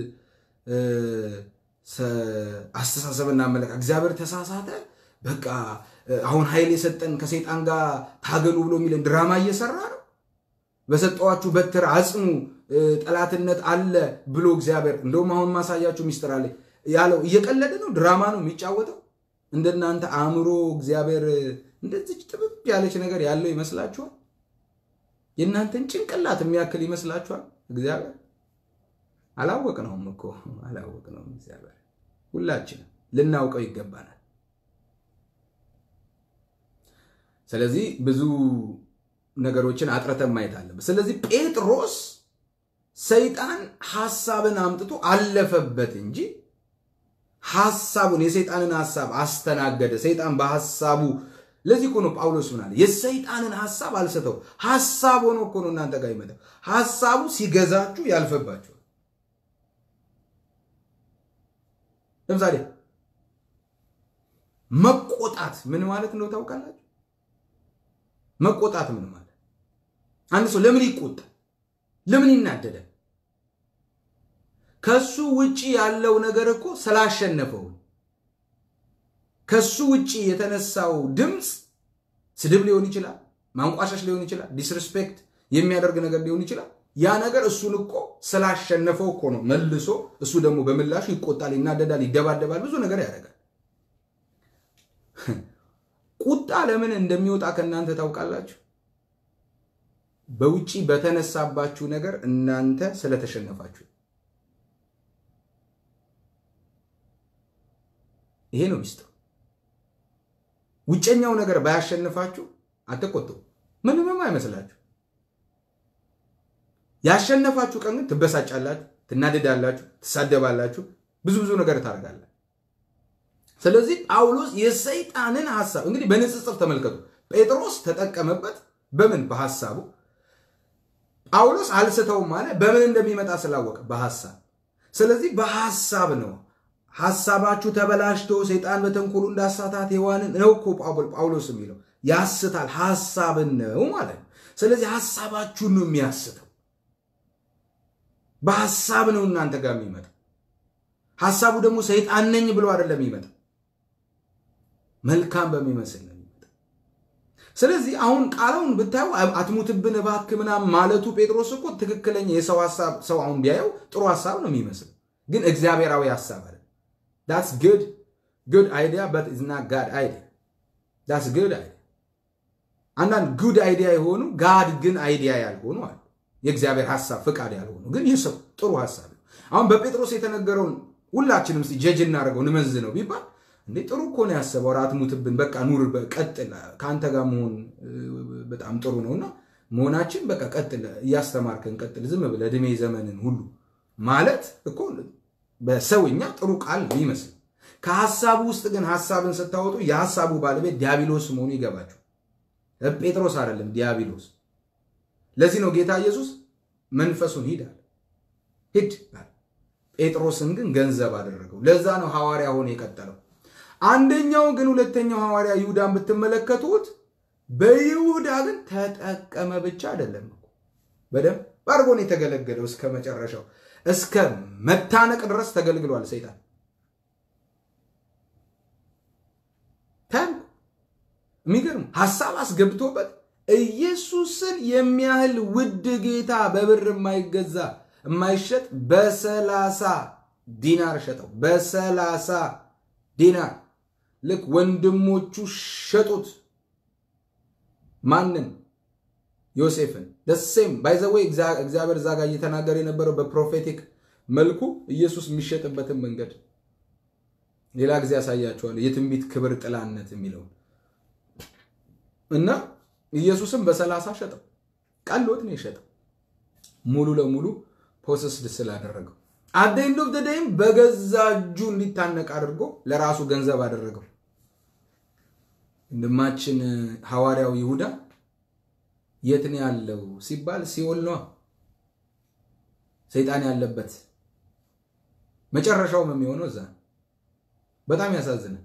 አስተሳሰብና አመለካከት እግዚአብሔር ተሳሳተ? በቃ አሁን ኃይል የሰጠን ከሰይጣን ጋር ታገሉ ብሎ የሚለን ድራማ እየሰራ ነው። በሰጠዋችሁ በትር አጽኑ፣ ጠላትነት አለ ብሎ እግዚአብሔር እንደውም አሁን ማሳያችሁ ሚስጥር አለ ያለው እየቀለደ ነው። ድራማ ነው የሚጫወተው። እንደናንተ አእምሮ እግዚአብሔር እንደዚች ጥብብ ያለች ነገር ያለው ይመስላችኋል? የእናንተን ጭንቅላት የሚያክል ይመስላችኋል? እግዚአብሔር አላወቅነውም እኮ አላወቅነውም። እግዚአብሔር ሁላችንም ልናውቀው ይገባናል። ስለዚህ ብዙ ነገሮችን አጥረተን ማየት አለብን። ስለዚህ ጴጥሮስ ሰይጣን ሐሳብን አምጥቶ አለፈበት እንጂ ሐሳቡን የሰይጣንን ሐሳብ አስተናገደ። ሰይጣን በሐሳቡ ለዚህ እኮ ነው ጳውሎስ ምን አለ? የሰይጣንን ሐሳብ አልሰተው። ሐሳብ ሆኖ እኮ ነው እናንተ ጋር ይመጣው። ሐሳቡ ሲገዛችሁ ያልፈባችኋል። ለምሳሌ መቆጣት ምን ማለት ነው ታውቃላችሁ? መቆጣት ምን ማለት አንድ ሰው ለምን ይቆጣል? ለምን ይናደዳል? ከሱ ውጪ ያለው ነገር እኮ ስላሸነፈው ከሱ ውጪ የተነሳው ድምፅ ስድብ ሊሆን ይችላል፣ ማንቋሻሽ ሊሆን ይችላል፣ ዲስሪስፔክት የሚያደርግ ነገር ሊሆን ይችላል። ያ ነገር እሱን እኮ ስላሸነፈው እኮ ነው መልሶ እሱ ደግሞ በምላሹ ይቆጣል፣ ይናደዳል፣ ይደባደባል፣ ብዙ ነገር ያደርጋል። ቁጣ ለምን እንደሚወጣ ከእናንተ ታውቃላችሁ? በውጪ በተነሳባችሁ ነገር እናንተ ስለተሸነፋችሁ። ይሄ ነው ሚስጥሩ። ውጨኛው ነገር ባያሸንፋችሁ አትቆጡ፣ ምንምም አይመስላችሁ። ያሸነፋችሁ ቀን ግን ትበሳጫላችሁ፣ ትናደዳላችሁ፣ ትሳደባላችሁ፣ ብዙ ብዙ ነገር ታደርጋላችሁ። ስለዚህ ጳውሎስ የሰይጣንን ሐሳብ እንግዲህ በንጽጽር ተመልከቱ። ጴጥሮስ ተጠቀመበት በምን በሐሳቡ። ጳውሎስ አልስተውም ማለት በምን እንደሚመጣ ስላወቀ በሐሳብ። ስለዚህ በሐሳብ ነው ሐሳባችሁ ተበላሽቶ ሰይጣን በተንኮሉ እንዳሳታት ሔዋንን ነው እኮ ጳውሎስ የሚለው ያስታል። ሐሳብን ነው ማለት ነው። ስለዚህ ሐሳባችሁን ነው የሚያስተው። በሐሳብ ነው እናንተ ጋር የሚመጣው። ሐሳቡ ደግሞ ሰይጣን ነኝ ብሎ አይደለም የሚመጣው መልካም በሚመስል ነው የሚመጣው። ስለዚህ አሁን ቃላውን ብታዩ አትሙትብን እባክህ ምናምን ማለቱ ጴጥሮስ እኮ ትክክለኛ የሰው ሐሳብ ሰው አሁን ቢያየው ጥሩ ሐሳብ ነው የሚመስል፣ ግን እግዚአብሔራዊ ሐሳብ አለ። ዳትስ ጉድ ጉድ አይዲያ በት ኢዝ ናት ጋድ አይዲያ። ዳትስ ጉድ አይዲያ። አንዳንድ ጉድ አይዲያ የሆኑ ጋድ ግን አይዲያ ያልሆኑ አሉ። የእግዚአብሔር ሐሳብ ፍቃድ ያልሆኑ ግን የሰው ጥሩ ሐሳብ ነው። አሁን በጴጥሮስ የተነገረውን ሁላችንም እስቲ ጀጅ እናደርገው እንመዝ ነው ቢባል እንዴ ጥሩ እኮ ነው ያሰበው። ራት ሙትብን በቃ ኑር፣ ቀጥል፣ ከአንተ ጋር መሆን በጣም ጥሩ ነውና መሆናችን በቃ ቀጥል፣ እያስተማርከን ቀጥል፣ ዝም ብለህ ዕድሜ ዘመንን ሁሉ ማለት እኮ በሰውኛ ጥሩ ቃል ነው ይመስል። ከሐሳቡ ውስጥ ግን ሐሳብን ስታወጡ የሐሳቡ ባለቤት ዲያብሎስ መሆኑ ይገባቸው። ጴጥሮስ አይደለም ዲያብሎስ። ለዚህ ነው ጌታ ኢየሱስ መንፈሱን ሂድ አለ፣ ሂድ አለ። ጴጥሮስን ግን ገንዘብ አደረገው። ለዛ ነው ሐዋርያ ሆኖ የቀጠለው። አንደኛው ግን ሁለተኛው ሐዋርያ ይሁዳን ብትመለከቱት በይሁዳ ግን ተጠቀመ ብቻ አይደለም እኮ በደንብ አድርጎ ነው የተገለገለው። እስከ መጨረሻው እስከ መታነቅ ድረስ ተገልግሏል ሰይጣን። ታንኩ የሚገርም ሀሳብ አስገብቶበት ኢየሱስን የሚያህል ውድ ጌታ በብር የማይገዛ የማይሸጥ በሰላሳ ዲናር ሸጠው። በሰላሳ ዲናር ልክ ወንድሞቹ ሸጡት። ማንን? ዮሴፍን። ደሴም ባይዘወይ እግዚአብሔር እዛ ጋር እየተናገረ የነበረው በፕሮፌቲክ መልኩ ኢየሱስ የሚሸጥበትን መንገድ ሌላ ጊዜ ያሳያቸዋል። የትንቢት ክብር ጥላነት የሚለውን እና ኢየሱስም በሰላሳ ሸጠው። ቀሎት ነው የሸጠው ሙሉ ለሙሉ ፖሰስድ ስላደረገው አደ ኤንድ ኦፍ ደይም በገዛ እጁ እንዲታነቅ አድርጎ ለራሱ ገንዘብ አደረገው። ወንድማችን ሐዋርያው ይሁዳ የት ነው ያለው ሲባል ሲኦል ነዋ፣ ሰይጣን ያለበት መጨረሻውም የሚሆነው እዛ። በጣም ያሳዝናል።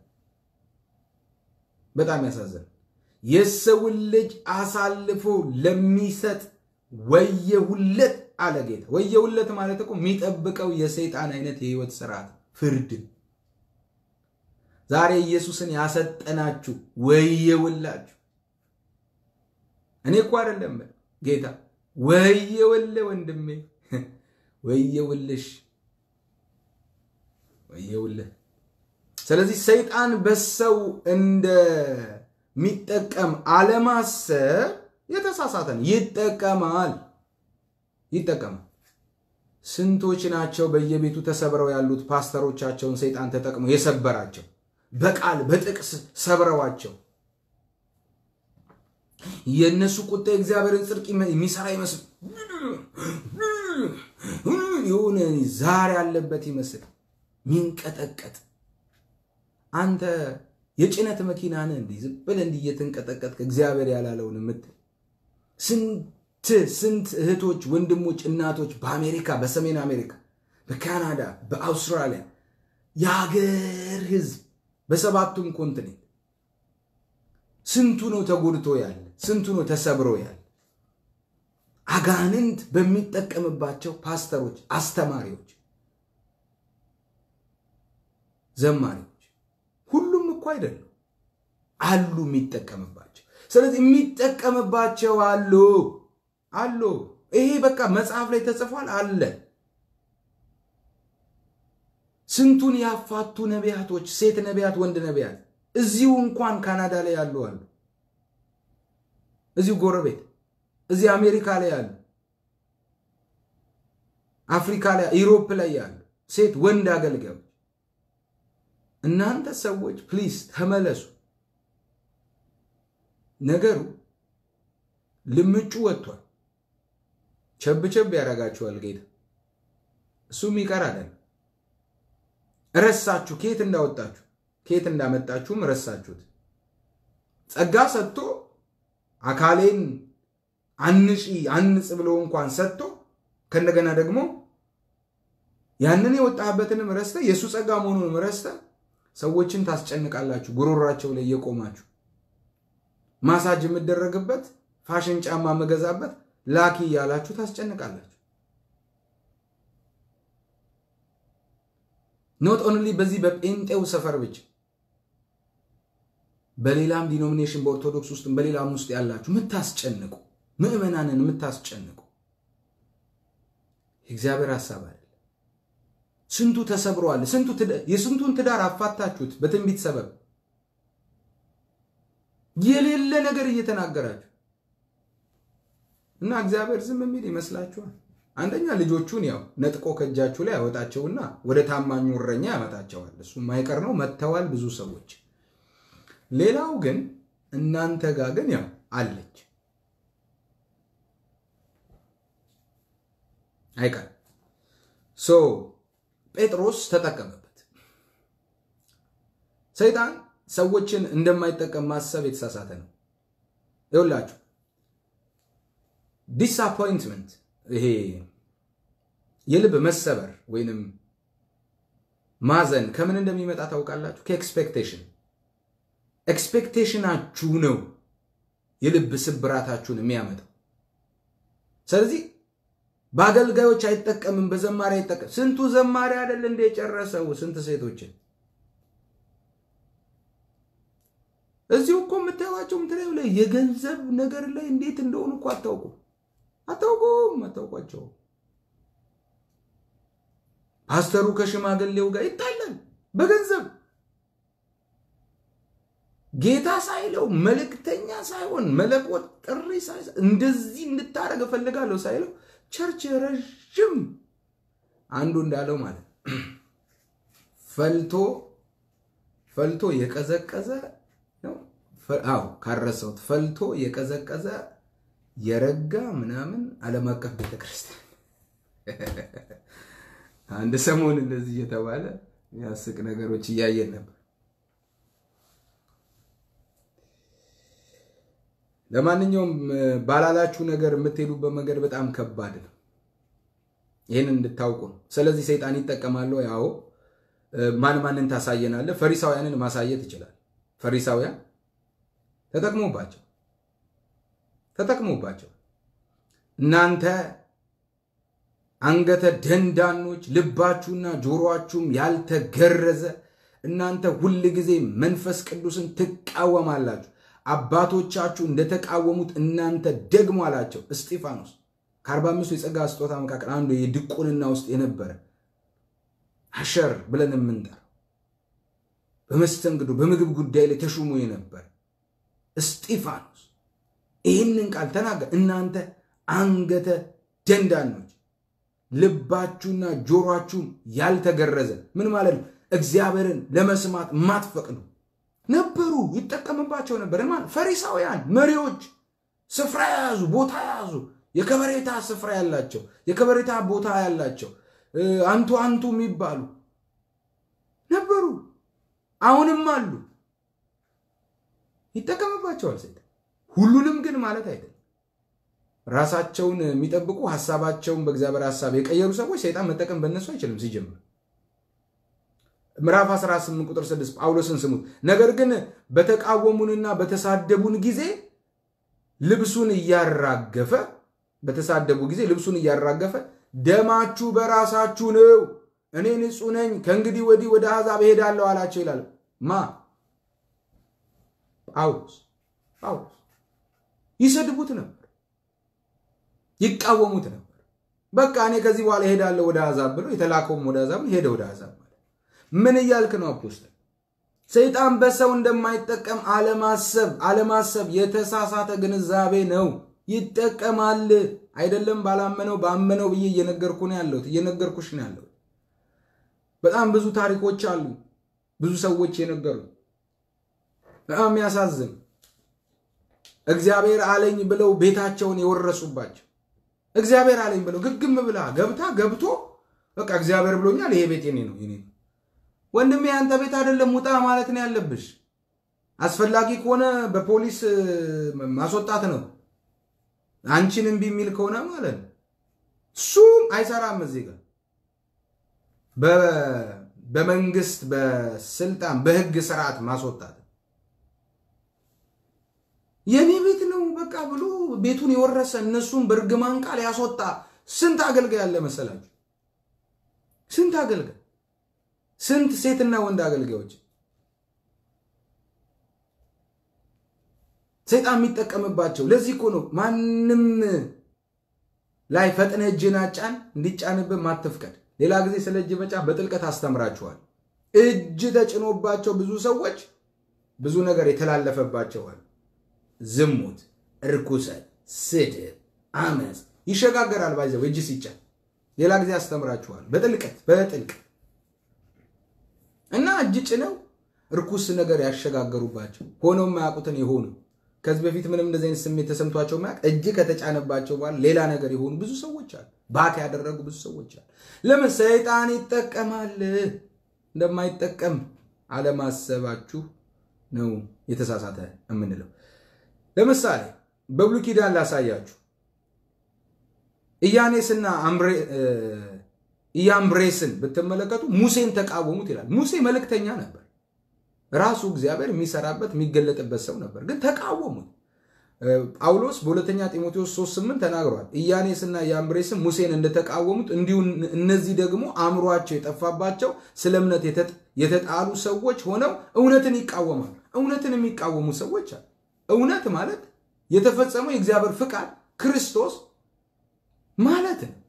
በጣም ያሳዝናል። የሰውን ልጅ አሳልፎ ለሚሰጥ ወየሁለት አለ ጌታ። ወየሁለት ማለት እኮ የሚጠብቀው የሰይጣን አይነት የህይወት ስርዓት ፍርድ። ዛሬ ኢየሱስን ያሰጠናችሁ ወየውላችሁ። እኔ እኮ አይደለም ጌታ፣ ወየውልህ ወንድሜ፣ ወየውልሽ፣ ወየውልህ። ስለዚህ ሰይጣን በሰው እንደሚጠቀም አለማሰብ የተሳሳተ ነው። ይጠቀማል ይጠቀማል። ስንቶች ናቸው በየቤቱ ተሰብረው ያሉት ፓስተሮቻቸውን ሰይጣን ተጠቅመው የሰበራቸው በቃል በጥቅስ ሰብረዋቸው የእነሱ ቁጣ የእግዚአብሔርን ጽድቅ የሚሰራ ይመስል የሆነ ዛር ያለበት ይመስል ሚንቀጠቀጥ አንተ የጭነት መኪና ነህ እንዲህ ዝም ብለህ እንዲህ እየተንቀጠቀጥክ እግዚአብሔር ያላለውን የምትል ስንት ስንት እህቶች፣ ወንድሞች፣ እናቶች በአሜሪካ በሰሜን አሜሪካ፣ በካናዳ፣ በአውስትራሊያ የሀገር ህዝብ በሰባቱም ኮንቲኔንት ስንቱ ነው ተጎድቶ ያለ? ስንቱ ነው ተሰብሮ ያለ? አጋንንት በሚጠቀምባቸው ፓስተሮች፣ አስተማሪዎች፣ ዘማሪዎች ሁሉም እኮ አይደለም አሉ የሚጠቀምባቸው። ስለዚህ የሚጠቀምባቸው አሉ አሉ። ይሄ በቃ መጽሐፍ ላይ ተጽፏል አለ። ስንቱን ያፋቱ ነቢያቶች፣ ሴት ነቢያት፣ ወንድ ነቢያት እዚሁ እንኳን ካናዳ ላይ ያሉ አሉ። እዚሁ ጎረቤት፣ እዚህ አሜሪካ ላይ ያሉ፣ አፍሪካ ላይ፣ ኢሮፕ ላይ ያሉ ሴት ወንድ አገልጋዮች። እናንተ ሰዎች ፕሊዝ ተመለሱ። ነገሩ ልምጩ ወጥቷል። ቸብ ቸብ ያደርጋችኋል ጌታ። እሱም ይቀር አይደለም። ረሳችሁ። ከየት እንዳወጣችሁ ከየት እንዳመጣችሁም ረሳችሁት። ጸጋ ሰጥቶ አካሌን አንጪ አንጽ ብሎ እንኳን ሰጥቶ ከእንደገና ደግሞ ያንን የወጣበትንም ረስተ የእሱ ጸጋ መሆኑንም ረስተ ሰዎችን ታስጨንቃላችሁ። ጉሮሯቸው ላይ እየቆማችሁ ማሳጅ የምደረግበት ፋሽን ጫማ የምገዛበት ላኪ እያላችሁ ታስጨንቃላችሁ። ኖት ኦንሊ በዚህ በጴንጤው ሰፈር ብቻ በሌላም ዲኖሚኔሽን በኦርቶዶክስ ውስጥ በሌላም ውስጥ ያላችሁ የምታስጨንቁ ምዕመናንን የምታስጨንቁ የእግዚአብሔር ሀሳብ አይደለም። ስንቱ ተሰብሯል። የስንቱን ትዳር አፋታችሁት በትንቢት ሰበብ የሌለ ነገር እየተናገራችሁ እና እግዚአብሔር ዝም የሚል ይመስላችኋል? አንደኛ ልጆቹን ያው ነጥቆ ከእጃችሁ ላይ ያወጣቸውና ወደ ታማኙ እረኛ ያመጣቸዋል። እሱ የማይቀር ነው። መጥተዋል ብዙ ሰዎች። ሌላው ግን እናንተ ጋር ግን ያው አለች አይቀርም። ሶ ጴጥሮስ ተጠቀመበት። ሰይጣን ሰዎችን እንደማይጠቀም ማሰብ የተሳሳተ ነው። ይኸውላችሁ ዲስአፖይንትመንት ይሄ የልብ መሰበር ወይንም ማዘን ከምን እንደሚመጣ ታውቃላችሁ? ከኤክስፔክቴሽን ኤክስፔክቴሽናችሁ ነው የልብ ስብራታችሁን የሚያመጣው። ስለዚህ በአገልጋዮች አይጠቀምም፣ በዘማሪ አይጠቀም። ስንቱ ዘማሪ አይደል እንደ የጨረሰው ስንት ሴቶችን እዚሁ እኮ የምታዩዋቸው ምትለዩ ላይ የገንዘብ ነገር ላይ እንዴት እንደሆኑ እኮ አታውቁም፣ አታውቁም፣ አታውቋቸው። ፓስተሩ ከሽማግሌው ጋር ይጣላል በገንዘብ ጌታ ሳይለው መልእክተኛ ሳይሆን መለኮት ጥሪ እንደዚህ እንድታደርግ እፈልጋለሁ ሳይለው ቸርች ረዥም አንዱ እንዳለው ማለት ፈልቶ ፈልቶ የቀዘቀዘ ነው። አዎ ካረሰውት ፈልቶ የቀዘቀዘ የረጋ ምናምን ዓለም አቀፍ ቤተክርስቲያን አንድ ሰሞን እንደዚህ እየተባለ የሚያስቅ ነገሮች እያየን ነበር። ለማንኛውም ባላላችሁ ነገር የምትሄዱበት መንገድ በጣም ከባድ ነው። ይህን እንድታውቁ ነው። ስለዚህ ሰይጣን ይጠቀማል። ያው ማን ማንን ታሳየናለህ? ፈሪሳውያንን ማሳየት ይችላል። ፈሪሳውያን ተጠቅሞባቸው ተጠቅሞባቸው እናንተ አንገተ ደንዳኖች ልባችሁና ጆሮአችሁም ያልተገረዘ እናንተ ሁል ጊዜ መንፈስ ቅዱስን ትቃወማላችሁ አባቶቻችሁ እንደተቃወሙት እናንተ ደግሞ አላቸው። እስጢፋኖስ ከአርባ አምስቱ የጸጋ ስጦታ መካከል አንዱ የድቁንና ውስጥ የነበረ አሸር ብለን የምንጠራው በመስተንግዶ በምግብ ጉዳይ ላይ ተሹሞ የነበረ እስጢፋኖስ ይህንን ቃል ተናገር። እናንተ አንገተ ደንዳኖች ልባችሁና ጆሮአችሁም ያልተገረዘ ምን ማለት ነው? እግዚአብሔርን ለመስማት ማትፈቅዱ ነበሩ። ይጠቀምባቸው ነበር። ማለት ፈሪሳውያን መሪዎች ስፍራ የያዙ ቦታ የያዙ የከበሬታ ስፍራ ያላቸው የከበሬታ ቦታ ያላቸው አንቱ አንቱ የሚባሉ ነበሩ። አሁንም አሉ። ይጠቀምባቸዋል ሰይጣን። ሁሉንም ግን ማለት አይደለም። ራሳቸውን የሚጠብቁ ሀሳባቸውን በእግዚአብሔር ሀሳብ የቀየሩ ሰዎች ሰይጣን መጠቀም በእነሱ አይችልም ሲጀምር ምዕራፍ 18 ቁጥር 6 ጳውሎስን ስሙት። ነገር ግን በተቃወሙንና በተሳደቡን ጊዜ ልብሱን እያራገፈ በተሳደቡ ጊዜ ልብሱን እያራገፈ ደማችሁ በራሳችሁ ነው፣ እኔ ንጹሕ ነኝ፣ ከእንግዲህ ወዲህ ወደ አሕዛብ እሄዳለሁ አላቸው ይላል። ማ ጳውሎስ ጳውሎስ ይሰድቡት ነበር፣ ይቃወሙት ነበር። በቃ እኔ ከዚህ በኋላ እሄዳለሁ ወደ አሕዛብ ብሎ የተላከውም ወደ አሕዛብ ሄደ ወደ አሕዛብ ምን እያልክ ነው አፖስትል? ሰይጣን በሰው እንደማይጠቀም አለማሰብ አለማሰብ የተሳሳተ ግንዛቤ ነው። ይጠቀማል አይደለም። ባላመነው ባመነው ብዬ እየነገርኩ ነው ያለሁት እየነገርኩሽ ነው ያለሁት። በጣም ብዙ ታሪኮች አሉ፣ ብዙ ሰዎች የነገሩ በጣም የሚያሳዝን እግዚአብሔር አለኝ ብለው ቤታቸውን የወረሱባቸው እግዚአብሔር አለኝ ብለው ግግም ብላ ገብታ ገብቶ በቃ እግዚአብሔር ብሎኛል፣ ይሄ ቤት የኔ ነው የኔ ነው ወንድሜ ያንተ ቤት አይደለም፣ ውጣ ማለት ነው ያለብሽ። አስፈላጊ ከሆነ በፖሊስ ማስወጣት ነው። አንቺን እምቢ የሚል ከሆነ ማለት ነው። እሱም አይሰራም። እዚህ ጋር በመንግስት በስልጣን በህግ ስርዓት ማስወጣት የኔ ቤት ነው በቃ ብሎ ቤቱን የወረሰ እነሱን በእርግማን ቃል ያስወጣ ስንት አገልጋይ ያለ መሰላችሁ? ስንት አገልጋይ ስንት ሴትና ወንድ አገልጋዮች ሰይጣን የሚጠቀምባቸው። ለዚህ እኮ ነው ማንም ላይ ፈጥነ እጅን አጫን እንዲጫንብህ ማትፍቀድ። ሌላ ጊዜ ስለ እጅ መጫን በጥልቀት አስተምራችኋል። እጅ ተጭኖባቸው ብዙ ሰዎች ብዙ ነገር የተላለፈባቸዋል። ዝሙት፣ እርኩሰት፣ ስድብ፣ አመፅ ይሸጋገራል። ባይዘው እጅ ሲጫን ሌላ ጊዜ አስተምራችኋል በጥልቀት በጥልቀት እና እጅ ጭነው እርኩስ ነገር ያሸጋገሩባቸው ሆነው የማያውቁትን የሆኑ ከዚህ በፊት ምንም እንደዚህ አይነት ስሜት ተሰምቷቸው ማያውቅ እጅ ከተጫነባቸው በኋላ ሌላ ነገር የሆኑ ብዙ ሰዎች አሉ። ባክ ያደረጉ ብዙ ሰዎች አሉ። ለምን ሰይጣን ይጠቀማል። እንደማይጠቀም አለማሰባችሁ ነው የተሳሳተ የምንለው። ለምሳሌ በብሉይ ኪዳን ላሳያችሁ። ኢያኔስና ኢያምብሬስን ብትመለከቱ ሙሴን ተቃወሙት ይላል። ሙሴ መልእክተኛ ነበር። ራሱ እግዚአብሔር የሚሰራበት የሚገለጥበት ሰው ነበር፣ ግን ተቃወሙት። ጳውሎስ በሁለተኛ ጢሞቴዎስ 3፥8 ተናግሯል። ኢያኔስና ያምብሬስም ሙሴን እንደተቃወሙት እንዲሁ እነዚህ ደግሞ አእምሯቸው የጠፋባቸው ስለ እምነት የተጣሉ ሰዎች ሆነው እውነትን ይቃወማሉ። እውነትን የሚቃወሙ ሰዎች አሉ። እውነት ማለት የተፈጸመው የእግዚአብሔር ፍቃድ ክርስቶስ ማለት ነው።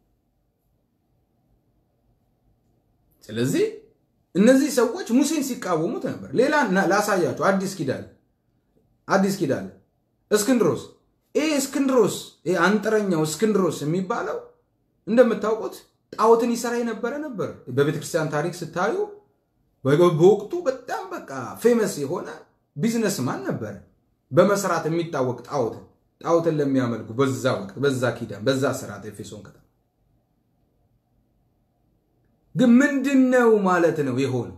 ስለዚህ እነዚህ ሰዎች ሙሴን ሲቃወሙት ነበር። ሌላ ላሳያቸው። አዲስ ኪዳን አዲስ ኪዳን እስክንድሮስ ይህ እስክንድሮስ ይህ አንጥረኛው እስክንድሮስ የሚባለው እንደምታውቁት ጣዖትን ይሰራ የነበረ ነበር። በቤተክርስቲያን ታሪክ ስታዩ በወቅቱ በጣም በቃ ፌመስ የሆነ ቢዝነስማን ነበረ። በመስራት የሚታወቅ ጣዖትን ጣዖትን ለሚያመልኩ በዛ ወቅት በዛ ኪዳን በዛ ስርዓት ኤፌሶን ከተማ ግን ምንድን ነው ማለት ነው የሆነው?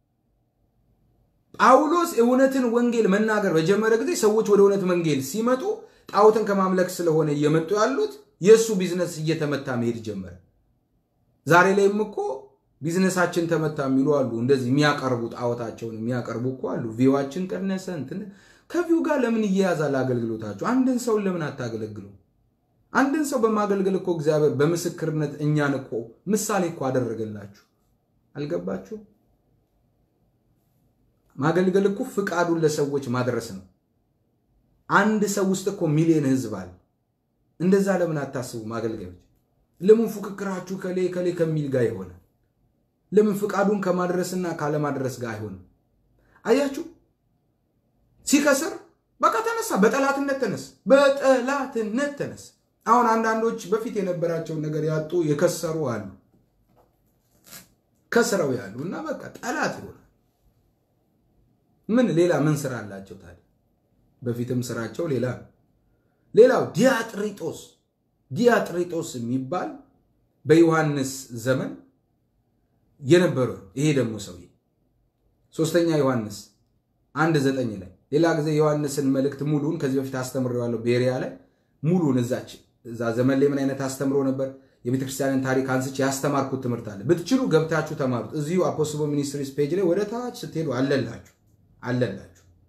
ጳውሎስ እውነትን ወንጌል መናገር በጀመረ ጊዜ ሰዎች ወደ እውነት ወንጌል ሲመጡ ጣዖትን ከማምለክ ስለሆነ እየመጡ ያሉት የእሱ ቢዝነስ እየተመታ መሄድ ጀመረ። ዛሬ ላይም እኮ ቢዝነሳችን ተመታ የሚሉ አሉ። እንደዚህ የሚያቀርቡ ጣዖታቸውን የሚያቀርቡ እኮ አሉ። ቪዋችን ቀነሰ እንትን ከቪው ጋር ለምን እየያዛል አገልግሎታችሁ? አንድን ሰውን ለምን አታገለግሉ? አንድን ሰው በማገልገል እኮ እግዚአብሔር በምስክርነት እኛን እኮ ምሳሌ እኮ አደረገላችሁ። አልገባችሁ? ማገልገል እኮ ፍቃዱን ለሰዎች ማድረስ ነው። አንድ ሰው ውስጥ እኮ ሚሊዮን ህዝብ አለ። እንደዛ ለምን አታስቡ? ማገልገሎች ለምን ፉክክራችሁ ከሌ ከሌ ከሚል ጋር ይሆናል? ለምን ፍቃዱን ከማድረስና ካለማድረስ ጋር አይሆንም? አያችሁ፣ ሲከስር በቃ ተነሳ፣ በጠላትነት ተነሳ፣ በጠላትነት ተነሳ። አሁን አንዳንዶች በፊት የነበራቸውን ነገር ያጡ የከሰሩ አሉ፣ ከስረው ያሉ እና በቃ ጠላት ይሆናል። ምን ሌላ ምን ስራ አላቸው ታዲያ? በፊትም ስራቸው ሌላ ነው። ሌላው ዲያጥሪጦስ ዲያጥሪጦስ የሚባል በዮሐንስ ዘመን የነበረ ይሄ ደግሞ ሰውዬ ሶስተኛ ዮሐንስ አንድ ዘጠኝ ላይ ሌላ ጊዜ ዮሐንስን መልእክት ሙሉን ከዚህ በፊት አስተምሬዋለሁ። ቤሪያ ላይ ሙሉን እዛች እዛ ዘመን ላይ ምን አይነት አስተምሮ ነበር የቤተክርስቲያንን ታሪክ አንስቼ ያስተማርኩት ትምህርት አለ። ብትችሉ ገብታችሁ ተማሩት። እዚሁ አፖስቦ ሚኒስትሪስ ፔጅ ላይ ወደ ታች ስትሄዱ አለላችሁ አለላችሁ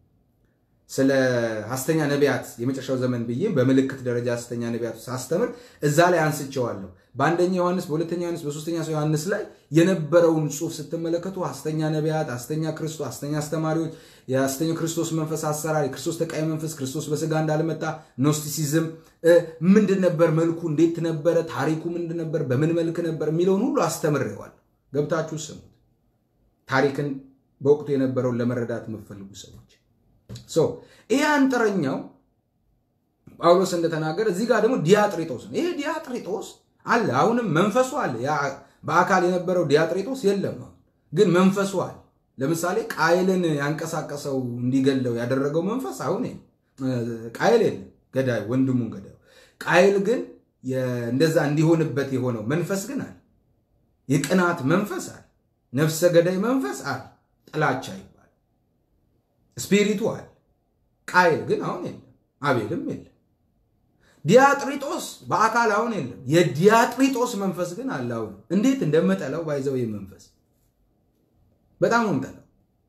ስለ ሐሰተኛ ነቢያት የመጨረሻው ዘመን ብዬ በምልክት ደረጃ ሐሰተኛ ነቢያት ሳስተምር እዛ ላይ አንስቼዋለሁ። በአንደኛ ዮሐንስ፣ በሁለተኛ ዮሐንስ፣ በሶስተኛ ዮሐንስ ላይ የነበረውን ጽሑፍ ስትመለከቱ ሐሰተኛ ነቢያት፣ ሐሰተኛ ክርስቶስ፣ ሐሰተኛ አስተማሪዎች፣ የሐሰተኛ ክርስቶስ መንፈስ አሰራር፣ የክርስቶስ ተቃይ መንፈስ፣ ክርስቶስ በስጋ እንዳልመጣ፣ ኖስቲሲዝም ምንድን ነበር መልኩ፣ እንዴት ነበረ፣ ታሪኩ ምንድን ነበር፣ በምን መልክ ነበር የሚለውን ሁሉ አስተምሬዋለሁ። ገብታችሁ ስሙት። ታሪክን በወቅቱ የነበረውን ለመረዳት የምትፈልጉ ሰዎች ይሄ አንጥረኛው ጳውሎስ እንደተናገረ እዚህ ጋር ደግሞ ዲያጥሪጦስ ነው። ይሄ ዲያጥሪጦስ አለ፣ አሁንም መንፈሱ አለ። በአካል የነበረው ዲያጥሪጦስ የለም፣ ግን መንፈሱ አለ። ለምሳሌ ቃይልን ያንቀሳቀሰው እንዲገለው ያደረገው መንፈስ አሁን ቃይል የለም፣ ገዳዩ ወንድሙን ገዳዩ። ቃይል ግን እንደዛ እንዲሆንበት የሆነው መንፈስ ግን አለ። የቅናት መንፈስ አለ፣ ነፍሰ ገዳይ መንፈስ አለ፣ ጥላቻ ይባል ስፒሪቱ አለ። ቃይል ግን አሁን የለም፣ አቤልም የለም። ዲያጥሪጦስ በአካል አሁን የለም። የዲያጥሪጦስ መንፈስ ግን አለ። አሁን እንዴት እንደምጠላው ባይዘው ይህ መንፈስ በጣም ነው የምጠላው፣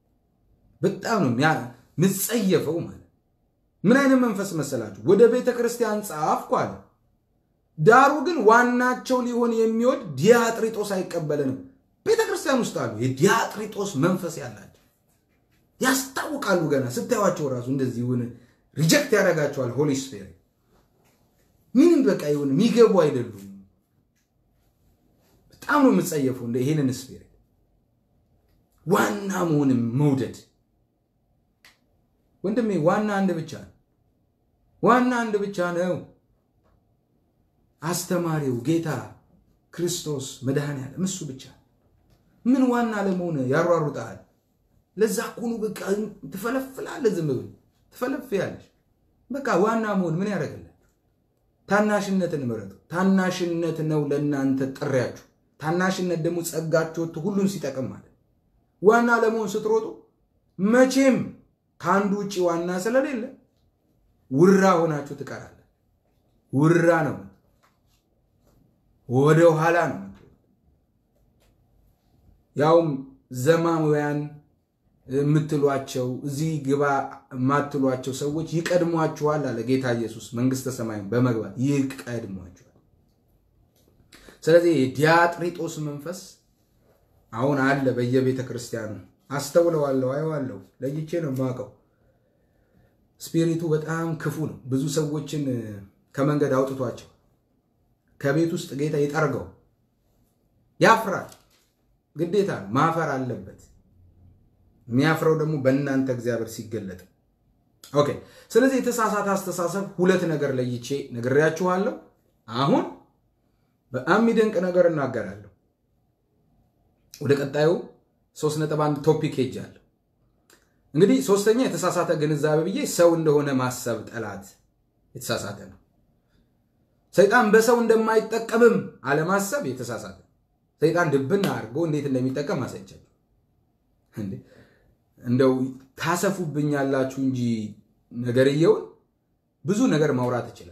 በጣም ነው ምጸየፈው። ማለት ምን አይነት መንፈስ መሰላችሁ? ወደ ቤተ ክርስቲያን ጻፍኩ አለ። ዳሩ ግን ዋናቸው ሊሆን የሚወድ ዲያጥሪጦስ አይቀበለንም። ቤተ ክርስቲያን ውስጥ አሉ የዲያጥሪጦስ መንፈስ ያላቸው ያስታውቃሉ። ገና ስታዩቸው ራሱ እንደዚህ ሆነ ሪጀክት ያደርጋቸዋል ሆሊ ስፒሪት ምንም በቃ ይሁን የሚገቡ አይደሉም። በጣም ነው የምጸየፈው እንደ ይሄንን ስፒሪት ዋና መሆንም መውደድ። ወንድሜ ዋና አንድ ብቻ ነው። ዋና አንድ ብቻ ነው። አስተማሪው ጌታ ክርስቶስ መድኃኔዓለም እሱ ብቻ። ምን ዋና ለመሆን ያሯሩጣል? ለዛ ኩኑ በቃ ትፈለፍላለህ። ዝም ብል ትፈለፍያለሽ። በቃ ዋና መሆን ምን ያደርግልህ? ታናሽነትን ምረጡ። ታናሽነት ነው ለእናንተ ጥሪያችሁ። ታናሽነት ደግሞ ጸጋችሁ ወጥቶ ሁሉን ሲጠቅም ማለት ዋና ለመሆን ስትሮጡ መቼም ከአንዱ ውጭ ዋና ስለሌለ ውራ ሆናችሁ ትቀራለ። ውራ ነው፣ ወደ ኋላ ነው። ያውም ዘማውያን የምትሏቸው እዚህ ግባ የማትሏቸው ሰዎች ይቀድሟችኋል አለ ጌታ ኢየሱስ። መንግስተ ሰማይ በመግባት ይቀድሟችኋል። ስለዚህ የዲያጥሪጦስ መንፈስ አሁን አለ በየቤተ ክርስቲያኑ አስተውለዋለሁ፣ አየዋለሁ፣ ለይቼ ነው የማውቀው። ስፒሪቱ በጣም ክፉ ነው። ብዙ ሰዎችን ከመንገድ አውጥቷቸው ከቤት ውስጥ ጌታ ይጠርገው። ያፍራል፣ ግዴታ ነው፣ ማፈር አለበት። የሚያፍረው ደግሞ በእናንተ እግዚአብሔር ሲገለጥ። ኦኬ። ስለዚህ የተሳሳተ አስተሳሰብ ሁለት ነገር ለይቼ ነግሬያችኋለሁ። አሁን በጣም የሚደንቅ ነገር እናገራለሁ። ወደ ቀጣዩ ሶስት ነጥብ አንድ ቶፒክ ሄጃለሁ። እንግዲህ ሶስተኛ የተሳሳተ ግንዛቤ ብዬ ሰው እንደሆነ ማሰብ ጠላት የተሳሳተ ነው። ሰይጣን በሰው እንደማይጠቀምም አለማሰብ የተሳሳተ ሰይጣን ድብና አድርጎ እንዴት እንደሚጠቀም አሳይቻለሁ። እንደው ታሰፉብኛላችሁ እንጂ ነገርየውን ብዙ ነገር ማውራት ይችላል።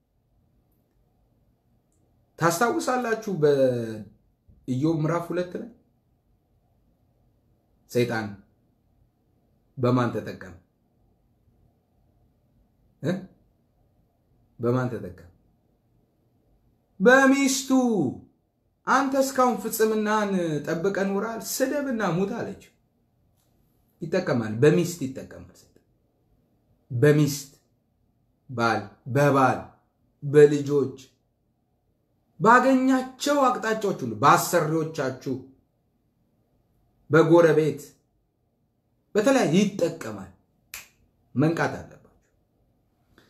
ታስታውሳላችሁ በኢዮብ ምዕራፍ ሁለት ላይ ሰይጣን በማን ተጠቀም? በማን ተጠቀም? በሚስቱ። አንተ እስካሁን ፍጽምናን ጠብቀ ኑራል፣ ስደብና ሙት አለችው። ይጠቀማል፣ በሚስት ይጠቀማል። በሚስት ባል፣ በባል፣ በልጆች፣ ባገኛቸው አቅጣጫዎች ሁሉ፣ በአሰሪዎቻችሁ፣ በጎረቤት በተለያየ ይጠቀማል። መንቃት አለ።